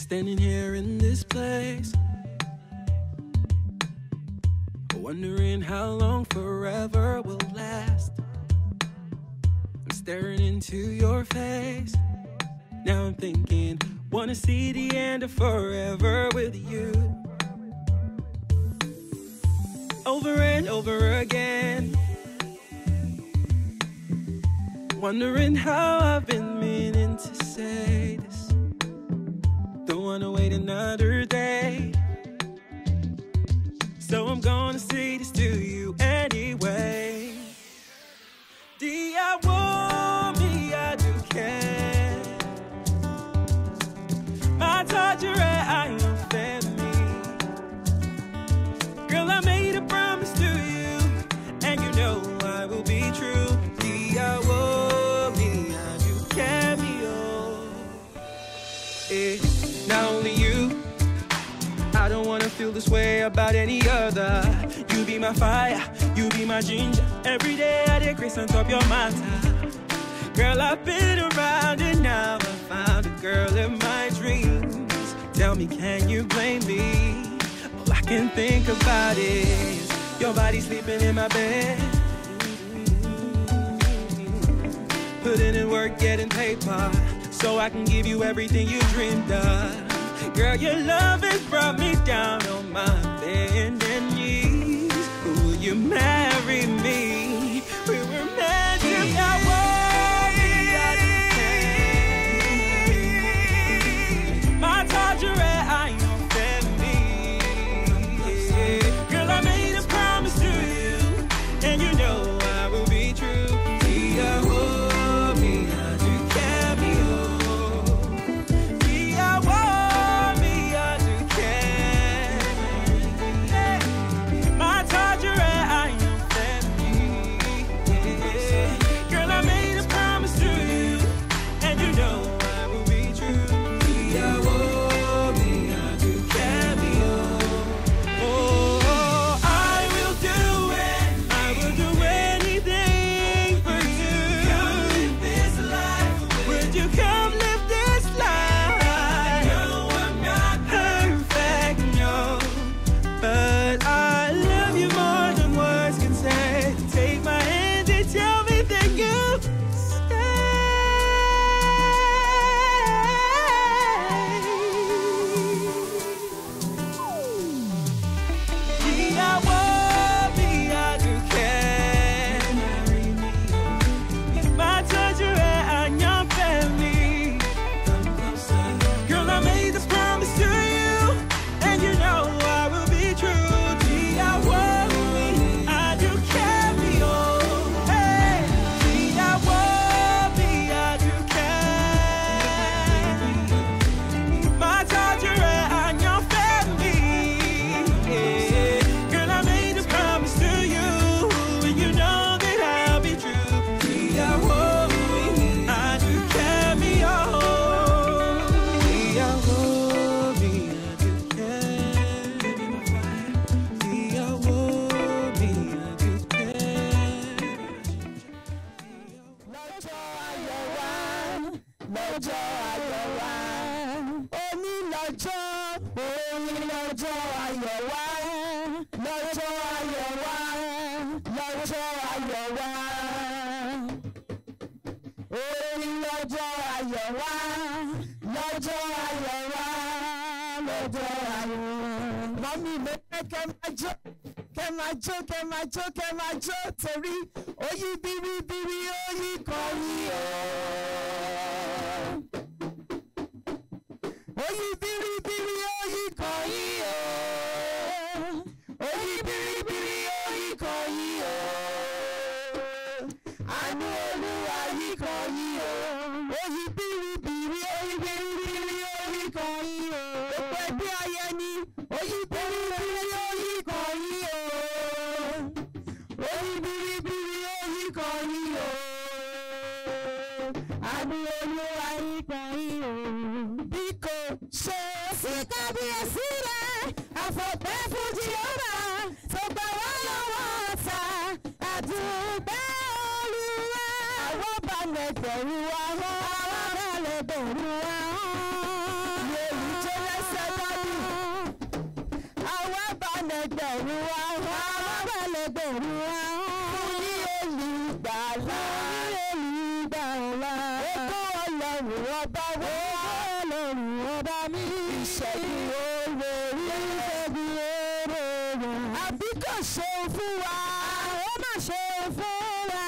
Standing here in this place, wondering how long forever will last. I'm staring into your face. Now I'm thinking, wanna see the end of forever with you. Over and over again. Wondering how I've been meaning to say this. Don't wanna wait another day. So I'm gonna say this to you anyway. Dia me, I do care. My tajere, I am family. Girl, I made a promise to you, and you know I will be true. Dia me, I do cameo. Eh, not only you. I don't wanna feel this way about any other. You be my fire, you be my ginger. Every day I decrease on top your matter. Girl, I've been around and now I found a girl in my dreams. Tell me, can you blame me? All I can think about is your body sleeping in my bed. Putting in work, getting paper, so I can give you everything you dreamed of. Girl, your love has brought me down on my bending knees. Will you marry me? We were meant to be. I want me, I depend. My Tajere, I am family. Girl, I made a promise to you, and you know I will be true. Dia, oh, me, I do cameo. Dia, oh, me, I do care. My Tajere, I am family. Girl, I made a promise to you, and you know I will be true. Dia, oh, me, I do cameo. Oh, I will do it. I will do anything for you. Would you come live this life? No, I'm not perfect, no. But I love you more than words can say. Take my hand and tell me that you stay. I want me, I do care. My treasure and your family. Girl, I made this promise to you, and you know I will be true. Gee, I want me, I do carry on. Hey, gee, I want me, I do care. My treasure and your family. Yeah. Girl, I made this promise to you, and you know that I'll be true. Gee, I want me, I do carry on. Gee, I want me, I do care. Gee, I want me, I do care. lọ́jọ́ ayọ̀ wa lọ́jọ́ ayọ̀ wa òní lọ́jọ́ òní lọ́jọ́ ayọ̀ wa lọ́jọ́ ayọ̀ wa lọ́jọ́ ayọ̀ wa òní lọ́jọ́ ayọ̀ wa lọ́jọ́ ayọ̀ wa lọ́jọ́ ayọ̀ wa. mọ́mí mi fẹ́ kẹ́ máa jó kẹ́ máa jó kẹ́ máa jó kẹ́ máa jó torí oyí biribiri oyí kan yí o. Oyí biribiri oyí kan yí o. Oyí biribiri oyí kan yí o. Àánú Olúwa yí kan yí o. Oyí biribiri oyí biribiri oyí kan yí o. Gbogbo ẹgbẹ́ ayẹni oyí biribiri oyí kan yí o. Oyí biribiri oyí kan yí o. Àánú Olúwa yí kan yí o. Bí kò ṣe sí kábíyèsí rẹ̀, àfọ̀pẹ́ fún Jèhófà tó gbà wá lọ́wọ́ ọ̀tá. Àdúgbò Olúwa. Àwọn balẹ̀ bẹ̀rù àwọn, àwọn balẹ̀ bẹ̀rù àwọn. Yorùjọ́ lẹ́gbẹ̀rún wá wọ́n bá lẹ́gbẹ̀rún wá fún ní olùgbàlà fún ní olùgbàlà ètò ọlọ́run ọba wọ́ ọlọ́run ọba mi ìṣẹ́gun olórí ìṣẹ́gun olórí àbí kò ṣe fún wa ó má ṣe fún wa.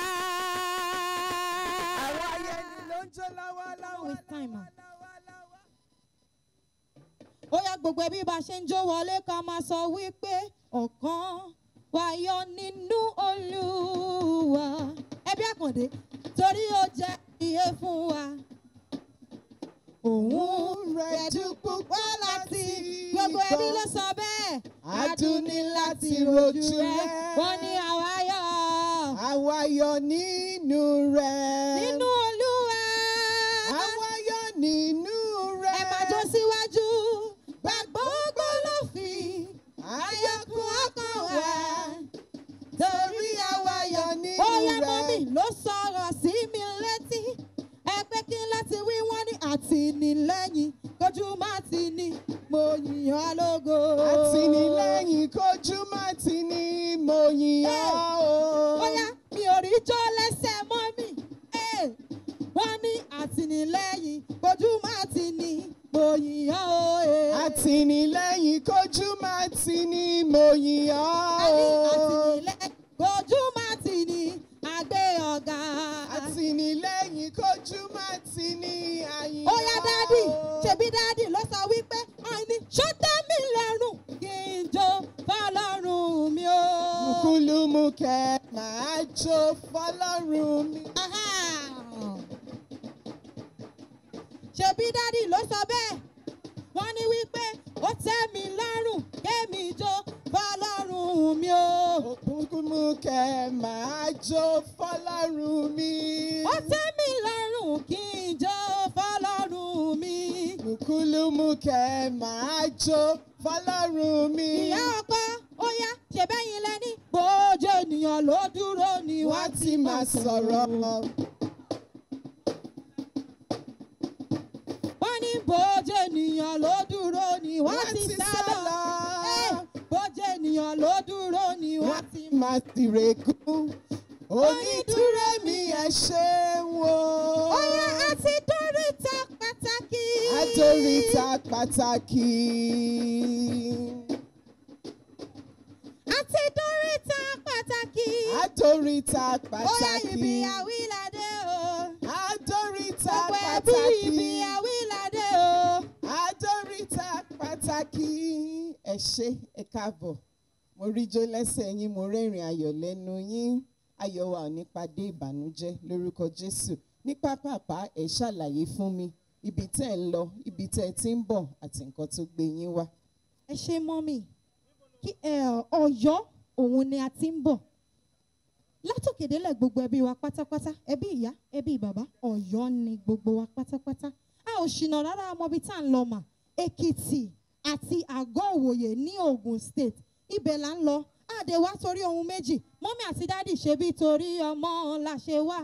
àwọn ayẹni ló ń jó lọ́wọ́lọ́wọ́. With time, ah. ó yá gbogbo ẹbí bá ṣe ń jó wọlé ká máa sọ wípé ọ̀kan wáyọ nínú olúwa ẹbí àkàndé torí ó jẹ́ iye fún wa. òun rẹ̀ dúpọ̀ wá láti gbogbo ẹbí ló sọ bẹ́ẹ̀. Adùn ní láti rojú rẹ̀. wọ́n ní àwa yọ̀ àwa yọ nínú rẹ̀. nínú olúwa. àwa yọ nínú rẹ̀. ẹ máa jó síwájú gbàgbọ́ ló fi ayọ̀kún ọkàn wa. torí àwa yọ nínú ó yá rẹ̀. mọ́mì ló sọ̀rọ̀ sí mi létí ẹ pé kí n láti wí wọ́n ní àtìnílẹ́yìn kojú má ti ní mo yìn ọ́ lógo. àtìnílẹ́yìn kojú má ti ní mo yìn ọ́ o. ó yá mi ò rí jó lẹ́sẹ̀ mọ́mì Eh, wọ́n ní àtìnílẹ́yìn kojú má ti ní mo yìn ọ́ o. eh. àtìnílẹ́yìn kojú má ti ní mo yìn ọ́ a ní o. àtìnílẹ́yìn kojú má ti ní àgbé ọ̀gá. àtìnílẹ́yìn kojú má ti ní àyìn ó yá dádì ṣebí dádì ló sọ wípé àìní ṣó tẹ́ mi lẹ́rùn kí n jó fọlọ́run mi o. kúlùmùkẹ́ máa jó fọlọ́run mi. Aha. ṣebí dádì ló sọ bẹ́ẹ̀ wọ́n ní wípé ó tẹ́ mi lọ́rùn kémi jó fọlọ́run mi o. kúlùmùkẹ́ máa jó fọlọ́run mi. ó tẹ́ mi lọ́rùn kí n jó fọlọ́run mi. kúlùmùkẹ́ máa jó fọlọ́run mi. ìyá ọkọ ó yá ṣèbẹ́yìn lẹ́ni bójú ènìyàn ló dúró ni wọ́n ti máa sọ̀rọ̀. wọ́n ní bójú ènìyàn ló dúró ni wọ́n Wọ́n ti ti sá sá lọ. lọ. Eh, bójú ènìyàn ló dúró ni wọ́n wọ́n ti ti máa tìrẹ̀kú. onídúró mi ẹ ṣeun o. ó yá àti dóríta pàtàkì. Adoríta pàtàkì. àti dóríta pàtàkì. Adoríta ó yá ibi pàtàkì. àwílàdé o. Adoríta gbogbo ẹbí ibi pàtàkì. àwílàdé o. Adoríta pàtàkì. Ẹ ṣé ẹ káàbọ̀. Mo rí jó lẹ́sẹ̀ yín, mo rẹ́rìn ayọ̀ lẹ́nu yín. Ayọ̀ wa ò ní padé ìbànújẹ́ lórúkọ Jésù. Ní pápápá ẹ ṣàlàyé fún mi ibi tẹ́ ẹ ń lọ, ibi tẹ́ ẹ ti ń bọ̀ àti nǹkan tó gbé yín wá. ẹ ṣe mọ́mì kí ẹ, ọ̀yọ́ òun ni a ti ń bọ̀ látòkèdélẹ̀ gbogbo ẹbí wa pátápátá ẹbí ìyá ẹbí bàbá ọ̀yọ́ ni gbogbo wa pátápátá a ò ṣìnà rárá ọmọ ibi tá à ń lọ mà èkìtì àti àgọ́ òwòye ní ogun state ibẹ̀ là ń lọ àdé wá torí ohun méjì mọ́mì àti dádì ṣe bí torí ọmọ la ṣe wá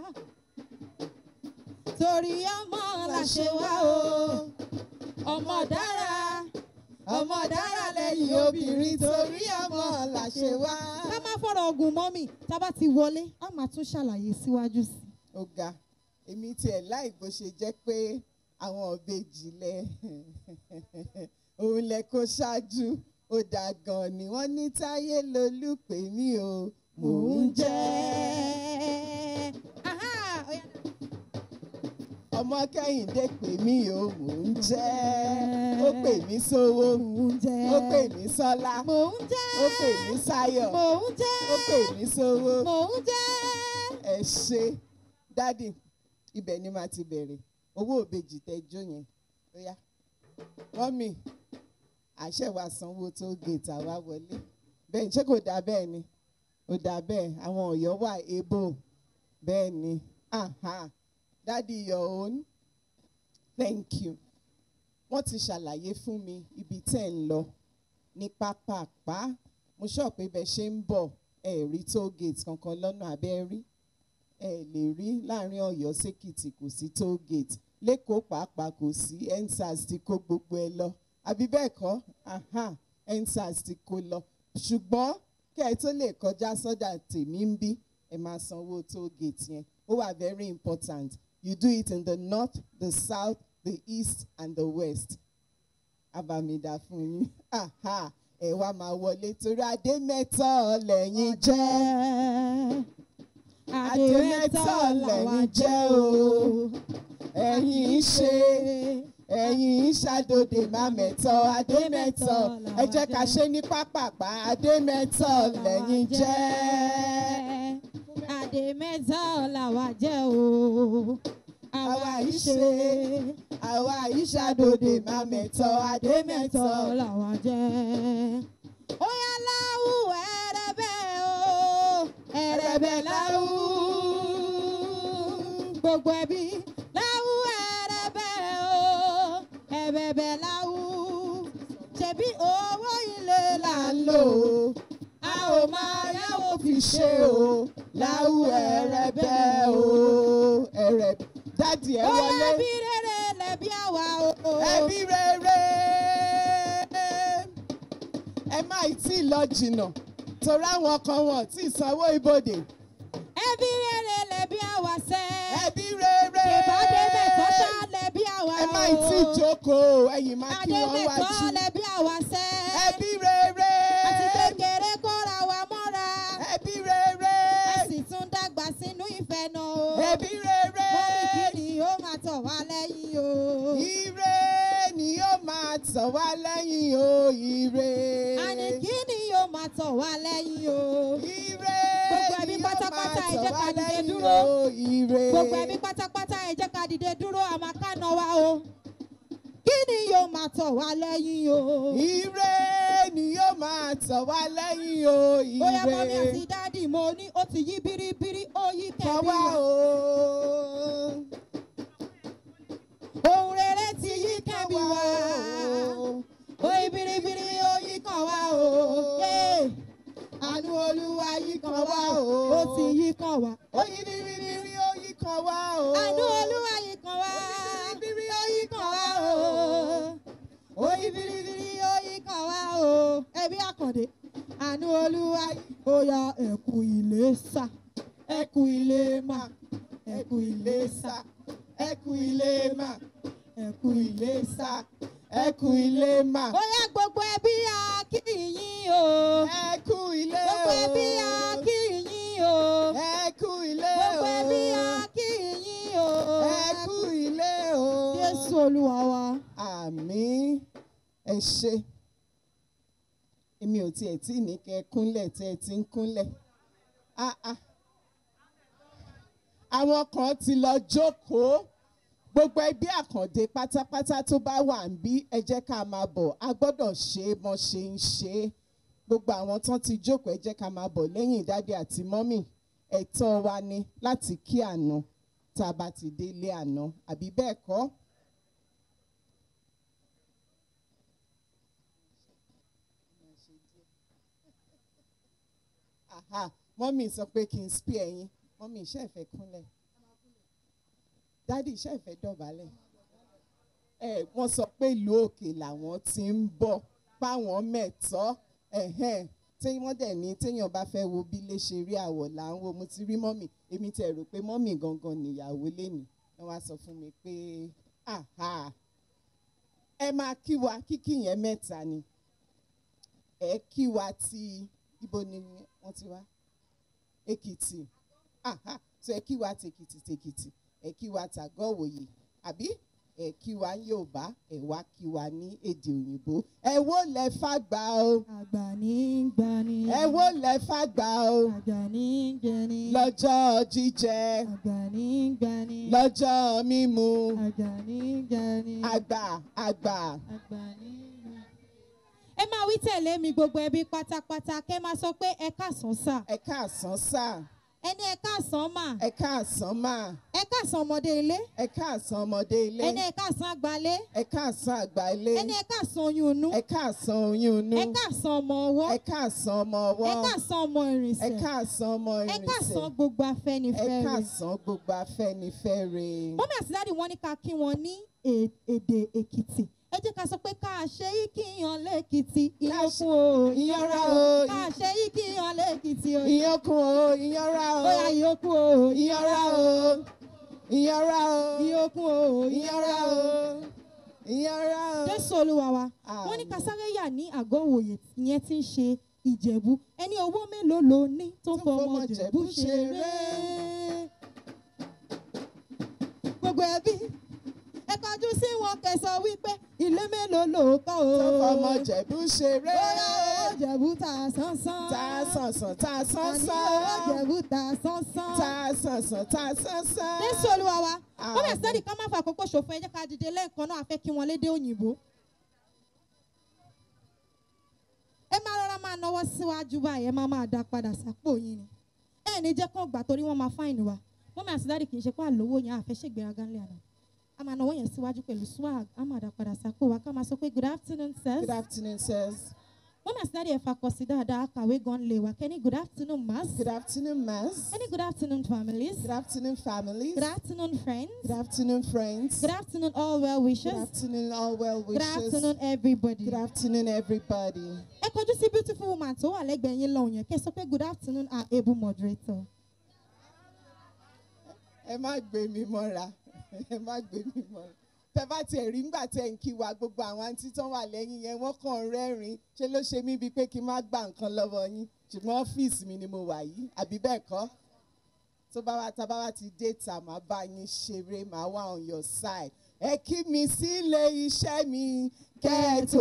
torí ọmọ la ṣe wá o ọmọ dára ọmọ dára lẹ́yìn obìnrin torí ọmọ làṣẹ wá. ká má fọ̀rọ̀ ọ̀gùn mọ́mì tá a bá ti wọlé a máa tún ṣàlàyé síwájú sí i. ó ga èmi tiẹ̀ láì bó ṣe jẹ́ pé àwọn ọ̀bẹ́jì lẹ òun lẹ kó ṣáájú ó dà gan ni wọ́n ní táyé lolú pè mí o mò ń jẹ́. Aha, ó yá. ọmọ kẹ́hìndé pè mí o mò ń jẹ́. ó pè mí sówó mò ń jẹ́. ó pè mí sọ́lá mò ń jẹ́. ó pè mí sáyọ̀ mò ń jẹ́. ó pè mí sówó. mò ń jẹ́. ẹ ṣe dádì ibẹ̀ ni màá ti bẹ̀rẹ̀ owó òbejì tẹjọ́ yẹn ó yá mọ́mì àṣẹ wa sanwó tó gèètì àwa wọlé bẹ́ẹ̀ ṣé kò dá bẹ́ẹ̀ ni ó dá bẹ́ẹ̀ àwọn ọ̀yọ́ wà ebo bẹ́ẹ̀ ni aha dádì your own thank you wọ́n ti ṣàlàyé fún mi ibi tẹ́ ń lọ ní pápápá mo sọ pé bẹ́ẹ̀ ṣe ń bọ̀ ẹ̀ rí toll gate kankan lọ́nà abẹ́ rí ẹ lè rí láàrin Ọ̀yọ́ sékìtì kò sí toll gate lẹ́kọ̀ọ́ pàápàá kò sí endsars ti kó gbogbo ẹ lọ àbí bẹ́ẹ̀ kọ́ aha endsars ti kó lọ ṣùgbọ́n kẹ́ ẹ tó lè kọjá sọ́dà tèmi ń bí ẹ máa sanwó toll gate yẹn ó wà very important you do it in the north the south the east and the west abamida fún yín Aha, ẹ wá máa wọlé torí adé mẹ́tọ́ lẹ́yìn jẹ́ adé mẹ́ta làwa jẹ́ o ẹ̀yin ń ṣe ẹ̀yin ń ṣàdòdè má mẹ́tọ́ adé mẹ́tọ́ ẹ jẹ́ ká ṣe ní pápápá adé mẹ́tọ́ lẹ́yìn jẹ́ adé mẹ́ta làwa jẹ́ o àwa yìí ṣe àwa yìí ṣàdòdè má mẹ́tọ́ adé mẹ́tọ́ mẹ́tọ́ làwa jẹ́. ó yá láwù ẹrẹbẹ o ẹrẹbẹ láwù gbogbo ẹbí láwù ẹrẹbẹ o ẹbẹbẹ láwù ṣebí owó ilé là là ń ń lò lò ó a ò máa yáwó fi ṣe o láwù ẹ̀rẹ̀bẹ̀ o ẹ̀rẹ̀ dádì ẹ ó yá wọlé bí rere lẹ̀bi àwa o. ẹbí rere ẹ má ì tí ì lọ jìnnà torí àwọn kan wọn tí ì sanwó ibodè ẹbí rere lẹ̀bi àwa sẹ́. ẹbí rere ìbádé mẹ́tọ́ ṣá lẹ̀bi àwa o. ẹ má ì tí ì jókòó ẹ̀yìn má kí adé wọ́n mẹ́tọ́ wájú lẹ̀bi àwa sẹ́. ẹbí rere àti kékeré kóra wa mọ́ra. ẹbí rere a sì tún dàgbà sínú ìfẹ́ náà o. ẹbí rere mọ́mí kí ni yóò máa tọ̀ wá lẹ́yìn o. ire ni yóò máa tàn wá lẹ́yìn o ire. àní kí ni yóò máa tọ̀ wá lẹ́yìn o. ire Gbogbo ẹbí ni yóò pátápátá, máa ẹ jẹ́ tàn ká wá dìde lẹ́yìn dúró. o ire. gbogbo ẹbí pátápátá ẹ jẹ́ ká dìde dúró àmọ́ ká nà wá o. kí ni yóò máa tọ̀ wá lẹ́yìn o. ire ni yóò máa tàn wá lẹ́yìn o ire. bóyá mọ́mí àti dáàdì mo ní ó ti yí bíríbírí ó yí tàn kẹ́bí wá wá. o. ohun rere ti yí kẹ́bí Tàn wá. o. ó yí bíríbírí ó yí kàn wá o. Yé! àánú olúwa yí kàn wá o. ó ti yí kàn wá. ó yí bíríbírí ó yí kan wá o. àánú olúwa yí kàn wá. bírí ó yí kàn wá o. ó yí bíríbírí ó yí kàn wá o. ẹbí àkàndé. àánú olúwa yí. ó ya ẹ̀kú ilé sá. ẹ̀kú ilé mà. ẹ̀kú ilé sá. ẹkú ilé mà ẹ̀kú ilé sá. ẹkú ilé mà ó yá gbogbo ẹbí a kí yín o. ẹkú ilé o gbogbo ẹbí a kí yín o. ẹkú ilé o gbogbo ẹbí a kí yín o. ẹkú ilé o jésù olúwa wa. àmín ẹ ṣe èmi ò tiẹ̀ tí ní kẹ́ ẹ kúnlẹ̀ tí ẹ ti ń kúnlẹ̀ Ah, ah. àwọn kan ti lọ jókòó gbogbo ẹbí àkàndé pátápátá tó bá wà ń bí ẹ jẹ́ ká máa bọ̀ a gbọ́dọ̀ ṣe é bọ́n ṣe ń ṣe é gbogbo àwọn tán ti jókòó ẹ jẹ́ ká máa bọ̀ lẹ́yìn dádì àti mọ́mì ẹ̀tọ́ wa ni láti kí àná tá a bá ti délé àná àbí bẹ́ẹ̀ kọ́. Aha, mọ́mì sọ pé kí n spí ẹyin mọ́mì iṣẹ́ ìfẹ́ kúnlẹ̀ dádì iṣẹ́ ìfẹ́ dọ̀bálẹ̀ ẹ wọ́n sọ pé ìlú òkè làwọn ti ń bọ̀ páwọn mẹ́tọ́ ẹ̀hẹ́n tí wọ́n dẹ̀ ní téèyàn bá fẹ́ wo bí lè ṣe rí àwọ̀ là ń wo mo ti rí mọ́mì èmi tẹ̀ rò pé mọ́mì gangan nìyàwó lénìí wọ́n wá sọ fún mi pé aha ẹ máa kí wa kíkí yẹn mẹ́ta ni ẹ kí wa ti ibo ni wọ́n ti wá èkìtì aha so ẹ kí wa tèkìtì tèkìtì ẹ kí wa tàgọ́ òwòye àbí ẹ kí wa ní yorùbá ẹ wá kí wa ní èdè òyìnbó ẹ wó lẹ fàgbà o àgbà ní í gbani. ẹ wó lẹ fàgbà o àgbà ní í jẹni. lọ́jọ́ jíjẹ àgbà ní í gbani. lọ́jọ́ mímu àgbà ní í jẹni. àgbà àgbà àgbà ní í gbani. ẹ máa wí tẹ̀lé mi gbogbo ẹbí pátápátá kẹ́ máa sọ pé ẹ káàsán sà ẹ káàsán sáà ẹni ẹ káàsán mà ẹ káàsán máa ẹ káàsán ọmọdé ilé ẹ káàsán ọmọdé ilé ẹni ẹ káàsán àgbálé ẹ káàsán àgbà ilé ẹni ẹ káàsán oyún inú ẹ káàsán oyún inú ẹ káàsán ọmọ ọwọ́ ẹ káàsán ọmọ ẹ ọwọ́ káàsán ọmọ ẹ ìrìnsẹ̀ káàsán ọmọ ẹ káàsán ìrìnsẹ̀ gbogbo ẹ afẹ́nifẹ́re. káàsán gbogbo afẹ́nifẹ́re mọ́mí àti dáàdì wọn ní ká kí wọn ní è- èdè èkìtì ẹ jẹ́ ká sọ pé ká ṣe yí kí yan lẹ́kìtì Ká ṣe- ìyókùn o ìyanra o, ká ṣe yí kí yan lẹ́kìtì o ìyókùn o ìyanra o bóyá ìyókùn o ìyanra o ìyanra o ìyókùn o ìyanra o ìyanra o. jésù olúwa wa wọ́n ní Àmín. kásáre yà ní àgọ́ òwòye ìyẹn tí ń ṣe ìjẹ̀bú ẹni owó mélòó ló ní tó Tó fọmọ fọmọ jẹ̀bú Jẹ̀bú ṣeré ṣeré. gbogbo ẹbí ẹ kọjú sí wọn kẹsàn wípé ilé mélòó ló kọ́ o tó fọmọ jẹ̀bú ṣeré bóyá owó jẹ̀bú ta sánsán tá a sànsàn tá a àní owó sánsán jẹ̀bú ta sánsán. tá a sànsàn tá a sánsán. jésù olúwa wa wọ́n bẹ̀ Àmín. sẹ́ni ká má fa àkókò ṣòfò ẹ jẹ́ ká dìde lẹ́ẹ̀kan náà a fẹ́ kí wọ́n lédè òyìnbó. ẹ máa rọra máa náwó síwájú báyìí ẹ máa máa dá padà sápò yín ni ẹ ní jẹ́ kán gbà torí wọ́n máa fáìnì wa wọ́n máa sídáàdì kì í ṣe pé àlówó yẹn àfẹ́ ṣègbéraga ńlẹ̀ àná a máa náwó yẹn síwájú pẹ̀lú swag a máa dá padà sápò wa ká máa sọ pé good afternoon sirs Good afternoon, sirs. wọ́n máa sídáàdì ẹ̀fà kọ sí dáadáa kàwé gan lè wá kẹ́ni good afternoon mass Good afternoon, mass. kẹ́ni good afternoon families Good afternoon, families. good afternoon friends Good afternoon, friends. good afternoon all well Good wishers. afternoon, all well Good wishes. afternoon, everybody. Good afternoon, everybody. Ẹ kọjú sí beautiful woman tó wà lẹ́gbẹ̀ẹ́ yín lọ́hùn yẹn kí ẹ sọ pé good afternoon our able moderator. ẹ má gbé mi mọ́ra ẹ má gbé mi mọ́ra tẹ bá tiẹ̀ rí ńgbà tẹ ń kí wa gbogbo àwọn àǹtí tán wà lẹ́yìn yẹn wọ́n kàn ń rẹ́rìn-ín ṣé ló ṣe mí bíi pé kí n má gba nǹkan lọ́wọ́ yín ṣùgbọ́n ọ́fíìsì mi ni mo wà yìí àbí bẹ́ẹ̀ kọ́ tó bá wá tá bá wá ti dé ta màá bá yín ṣeré màá wà on your side ẹ kí mi sílé iṣẹ́ mi kẹ́ ẹ tó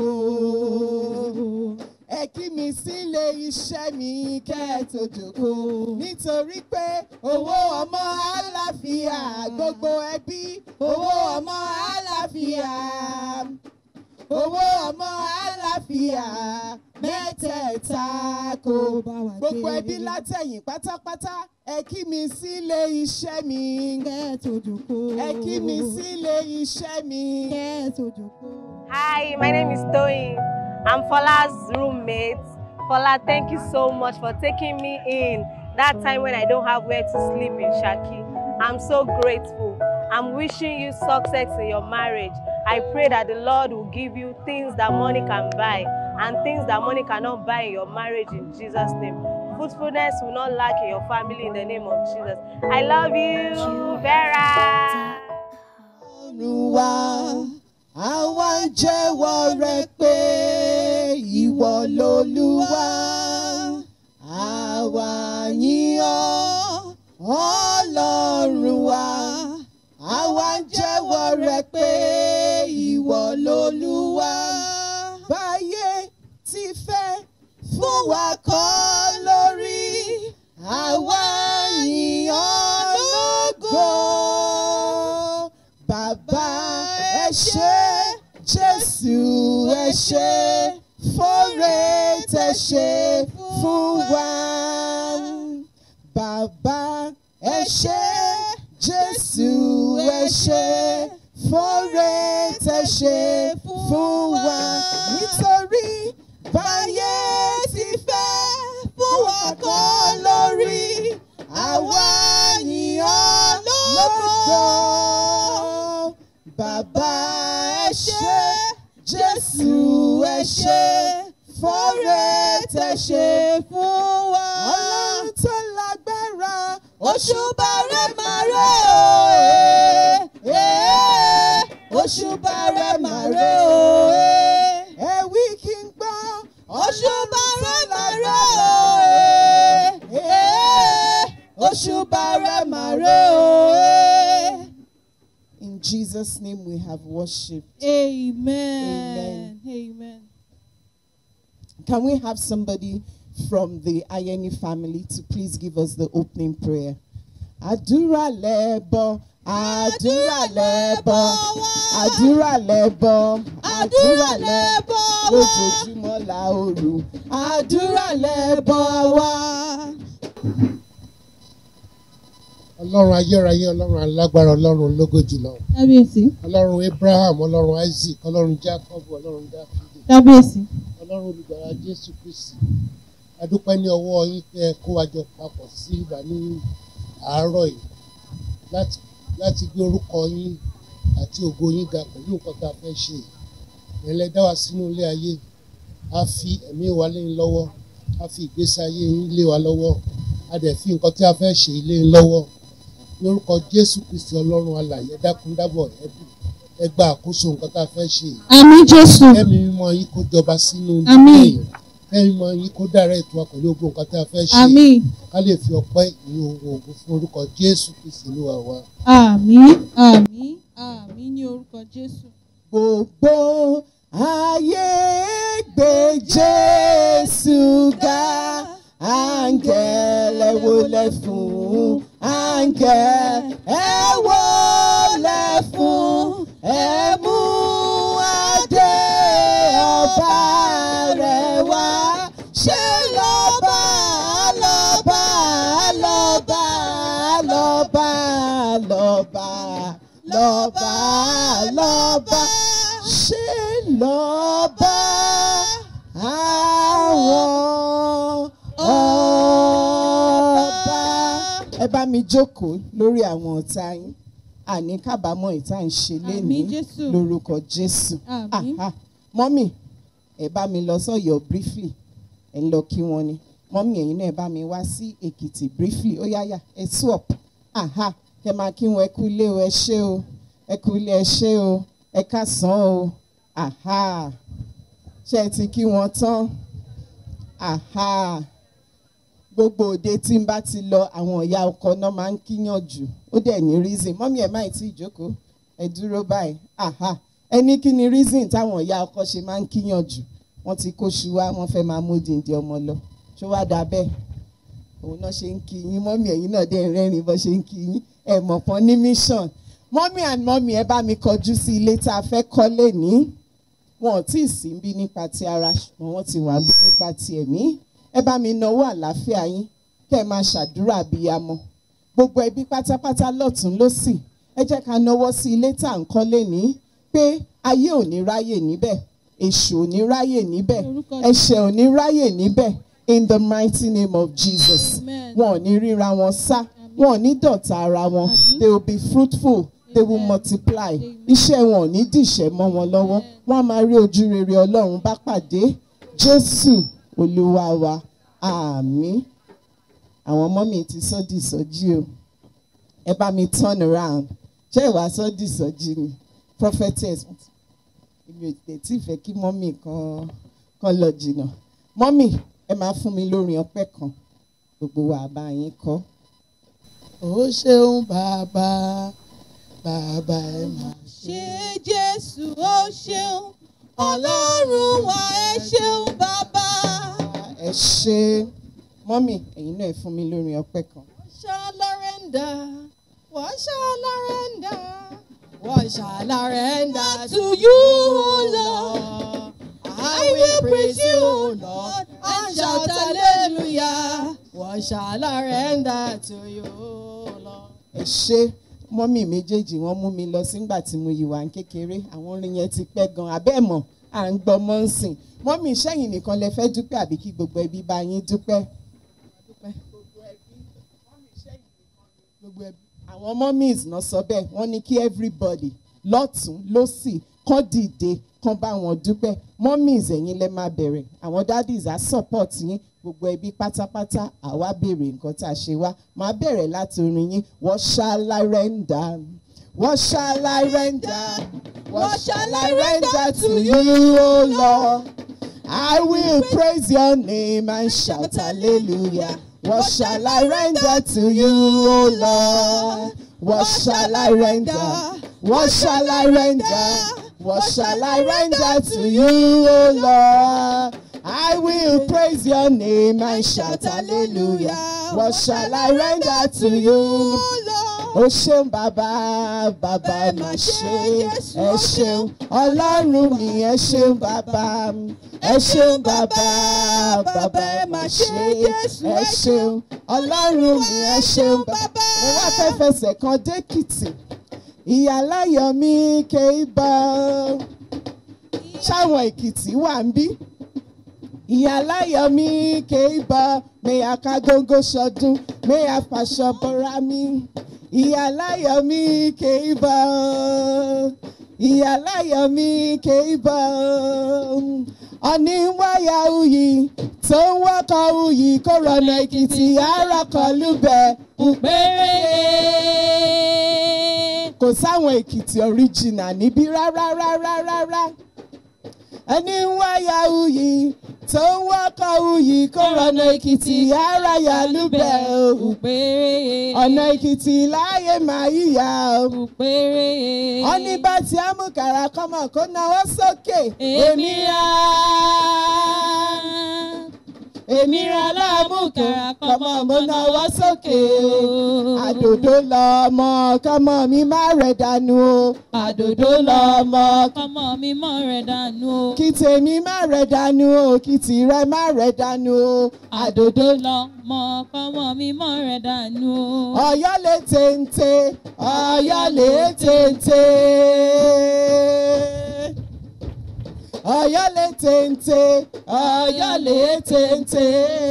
jókòó ẹ kí mi sílé iṣẹ́ mi kẹ́ ẹ tó jókòó nítorí pé owó ọmọ àlàáfíà gbogbo ẹbí owó ọmọ àlàáfíà owó ọmọ àlàáfíà mẹ́tẹ̀ẹ̀ta kò bá wa gbogbo gbé. ẹbí látẹ̀yìn pátápátá ẹ kí mi sílé iṣẹ́ mi Kẹ́ ẹ tó jókòó. ẹ kí mi sílé iṣẹ́ mi. Kẹ́ ẹ tó jókòó. Hi, my name is Toyin. I'm Fola's roommate. Fola, thank you so much for taking me in that time when I don't have where to sleep in Shaki. I'm so grateful. I'm wishing you success in your marriage. I pray that the Lord will give you things that money can buy and things that money cannot buy in your marriage in Jesus' name. Fruitfulness will not lack in your family in the name of Jesus. I love you, Vera. ọ̀run wa àwa ń jẹ́wọ́ rẹ pé ìwọ lolúwa àwa yìn ọ́ ọlọ́run wa àwa ń jẹ́wọ́ rẹ pé ìwọ lolúwa báyé ti fẹ́ fún wa kọ́ lórí àwa yìn ọ́ lógo bàbá ẹ ṣé jésù ẹ ṣé fóore tẹ ṣe fún wa bàbá ẹ ṣé jésù ẹ ṣé fóore tẹ ṣe fún wa nítorí báyé ti fẹ́ fún wa kọ́ lórí àwa yìn ọ́ lógo bàbá ẹ ṣé jésù ẹ ṣé fóore tẹ ṣe fún wa. ọlọ́run tó lágbára òṣùbà rẹ̀ máa rẹ̀ o ee òṣùbà rẹ̀ máa rẹ̀ o ee ẹ̀wí kí n gbọ́ òṣùbà rẹ̀ máa rẹ̀ o ee òṣùbà rẹ̀ máa rẹ̀ o ee. In Jesus' name we have worshipped. Amen. Amen. Can we have somebody from the Ayeni family to please give us the opening prayer? Àdúrà lẹ́bọ̀, àdúrà lẹ́bọ̀, àdúrà lẹ́bọ̀, àdúrà lẹ́bọ̀ lójoojúmọ́ la òru. Àdúrà lẹ́bọ̀ wá. ọlọ́run ayérayé ọlọ́run alágbára ọlọ́run ológo jùlọ Kábíyèsí. ọlọ́run abraham ọlọ́run isaac ọlọ́run jacob ọlọ́run dáfídì Kábíyèsí. ọlọ́run olùgbàlà jésù kristi adúpẹ́ ní ọwọ́ yín pé ẹ kó wa jọ papọ̀ sí ibà ní àárọ̀ yìí láti láti gbé orúkọ yín àti ògo yín ga pẹ̀lú nǹkan tá a fẹ́ ṣe yìí ẹ̀yin lẹ dá wa sínú ilé ayé a fi ẹ̀mí wa lé yín lọ́wọ́ a fi ìgbésí ayé yín lé wa lọ́wọ́ a dẹ̀ fi nǹkan tí a fẹ́ ṣe lé yín lọ́wọ́ lórúkọ jésù kristi ọlọ́run alààyè ẹ dákun dábọ̀ ẹ bí- ẹ gba àkóso nǹkan tá a fẹ́ ṣe yìí àmì jésù kẹ́mi mímọ́ yín kó jọba sínú Àmín. ilé yìí kẹ́mi mímọ́ yín kó dára ètò wa pẹ̀lú gbogbo nǹkan tá a fẹ́ ṣe àmì ká lè fi ọpẹ́ ìyìn ohun ògùn fún orúkọ jésù kristi olúwa wa. àmì àmì àmì ní orúkọ jésù. gbogbo ayé gbé jésù ga áńgẹ́lẹ́ wọlé fún áńgẹ́lẹ́ wọlé fún ẹ mú adé ọba rẹ̀ wá ṣe lọ́ba lọ́ba lọ́ba lọ́ba lọ́ba lọ́ba lọ́ba ṣe lọ́ba àwọn ọba. ẹ bá mi jókòó lórí àwọn ọ̀tá yín àní kábàámọ̀ ìta ń ṣe àmì lénìí jésù lórúkọ jésù. àmì Aha. mọ́mì ẹ bá mi lọ sọ́yọ́ briefly ẹ ń lọ kí wọ́n ni mọ́mì ẹ̀yin náà ẹ bá mi wá sí èkìtì briefly ó yáyà ẹ swap aha kẹ máa kí wọn ẹ kú ilé o ẹ ṣé o ẹ kú ilé ẹ ṣé o ẹ kásán o aha ṣé ẹ ti kí wọn tán aha gbogbo òde tí n bá ti lọ àwọn ìyá ọkọ náà máa ń kíyàn jù ó dẹ̀ ní reason mọ́mí ẹ̀ má ì tí ì jókòó ẹ dúró báyìí aha ẹ ní kí ni reason táwọn ìyá ọkọ ṣe máa ń kíyàn jù wọ́n ti kó ṣu wá wọ́n fẹ́ máa mú dìndín ọmọ lọ ṣó wá dáa bẹ́ẹ̀ òun náà ṣe ń kí yín mọ́mí ẹ̀yin náà dẹ̀ ń rẹ́rìn bọ́ ṣe ń kí yín ẹ̀ mọ̀ pọ́n ní mission mọ́mí and mọ́mí ẹ bá mi kọjú sí ilé tá a fẹ́ kọ́lé ní wọn ò tí ì sí bí nípa ti ara ṣùgbọ́n wọ́n ti wà bí nípa ti ẹ̀mí ẹ bá mi náwó àlàáfíà yín kẹ́ ẹ máa ṣàdúrà abiyamọ gbogbo ẹbí pátápátá lọ́tún lọ́sì ẹ jẹ́ ká náwó sí ilé tá à ń kọ́lé ní pé ayé ò ní ráyè níbẹ̀ èṣù ò ní ráyè níbẹ̀ Orúkọ ẹ̀ṣẹ̀ ò ní ráyè níbẹ̀ in the mighty name of Jesus Amen. wọn ò ní ríra wọn sá wọn ò ní dọ̀tá ara wọn Àmín. they will be fruitful they will Amen. multiply Amen. iṣẹ́ wọn ò ní dìṣẹ́ mọ́ wọn lọ́wọ́ wọ́n á máa rí ojú rere ọlọ́run bá pàdé jésù olúwa wa àmín àwọn ọmọ mi ti sọ di ìsọjí o ẹ bá mi turn around ṣé ìwà sọ di ìsọjí ni prophetess èmi ò tẹ̀ tí fẹ́ kí mọ́mì kan kan lọ jìnnà mọ́mì ẹ máa fún mi lórin ọpẹ́ kan gbogbo wa bá yín kọ́. ó ṣeun bàbá bàbá ẹ máa ṣe jésù ó ṣeun ọlọ́run wa ẹ ṣeun bàbá. ẹ ṣe mọ́mì ẹ̀yin náà ẹ fún mi lórin ọpẹ́ kan. shall surrender. What shall I render? What shall I render to you, Lord? I will praise you, Lord, and shout hallelujah. What shall I render to you, Lord? ẹ ṣe mọ́mì méjèèjì wọ́n mú mi lọ sígbà tí mo yìí wà ń kékeré àwọn orin yẹn ti pẹ́ gan abẹ́ mọ̀ à ń gbọ́ mọ́ ń sìn mọ́mì sẹ́yìn nìkan lẹ fẹ́ dúpẹ́ àbí kí gbogbo ẹbí bá yín dúpẹ́. gbogbo ẹbí àwọn mummies náà sọ bẹ́ẹ̀ wọ́n ní kí everybody lọ́tún lọ́sì kán dìde kán bá wọn dúpẹ́ mummies ẹ̀yin lẹ máa bẹ̀rẹ̀ àwọn daddies á support yín gbogbo ẹbí pátápátá àwa béèrè nǹkan tá a ṣe wá máa bẹ̀rẹ̀ láti orin yín what shall I render what shall I render what shall I render to you o Lord I will praise your name and shout hallelujah. What shall I render to you, O Lord? What shall I render? What shall I render? What shall I render to you, O Lord? I will praise your name and shout hallelujah. What shall I render to you? ó ṣeun bàbá bàbá ẹ mà ṣe ẹ ṣeun ọlọ́run mi ẹ ṣeun bàbá ẹ ṣeun bàbá bàbá ẹ mà ṣe ẹ ṣeun ọlọ́run mi ẹ ṣeun bàbá. mo wá fẹ́ fẹsẹ̀ kan dẹ́kìtì ìyàláyọ̀ mi ké bọ́ ṣáwọn èkìtì wà ń bí ìyàláyọ̀ mi ké bọ́ mẹ́yà ká góńgó ṣọdún mẹ́yà fàṣọ bọ́ra mi ìyàláyọ̀ mi ké bọ́ ìyáláyọ̀ mi kéèbọ̀ ọ̀ní wáyà uyì tó ń wọ́kọ̀ uyì kó rọ̀nà èkìtì àràkọ̀ lúbẹ̀ péré. kò sáwọn èkìtì original níbí rárá rárá rárá ẹni ń wáyà uyì tó ń wọ́kọ̀ uyì kó rọ̀nà èkìtì àràyà lúbẹ̀ o péré. ọ̀nà èkìtì láàyè máa yíyá o. péré. ọní bá ti amúkàrà kọ́mọ kó náwó sókè. èmi ra èmi ra láàmúkàrà kọ́mọ mo náwó sókè. àdòdó lọmọ kọ́mọ mi má rẹ̀ dànù o. àdòdó lọmọ ọmọ mi mọ̀ rẹ̀ dànù o. kí tèmi má rẹ̀ dànù o kí tìrẹ má rẹ̀ dànù o. àdòdó lọ mọ ọmọ mi mọ̀ rẹ̀ dànù o. ọ̀yọ́ lè téńté ọ̀yọ́ lè téńté. ọ̀yọ́ lè téńté ọ̀yọ́ lè téńté.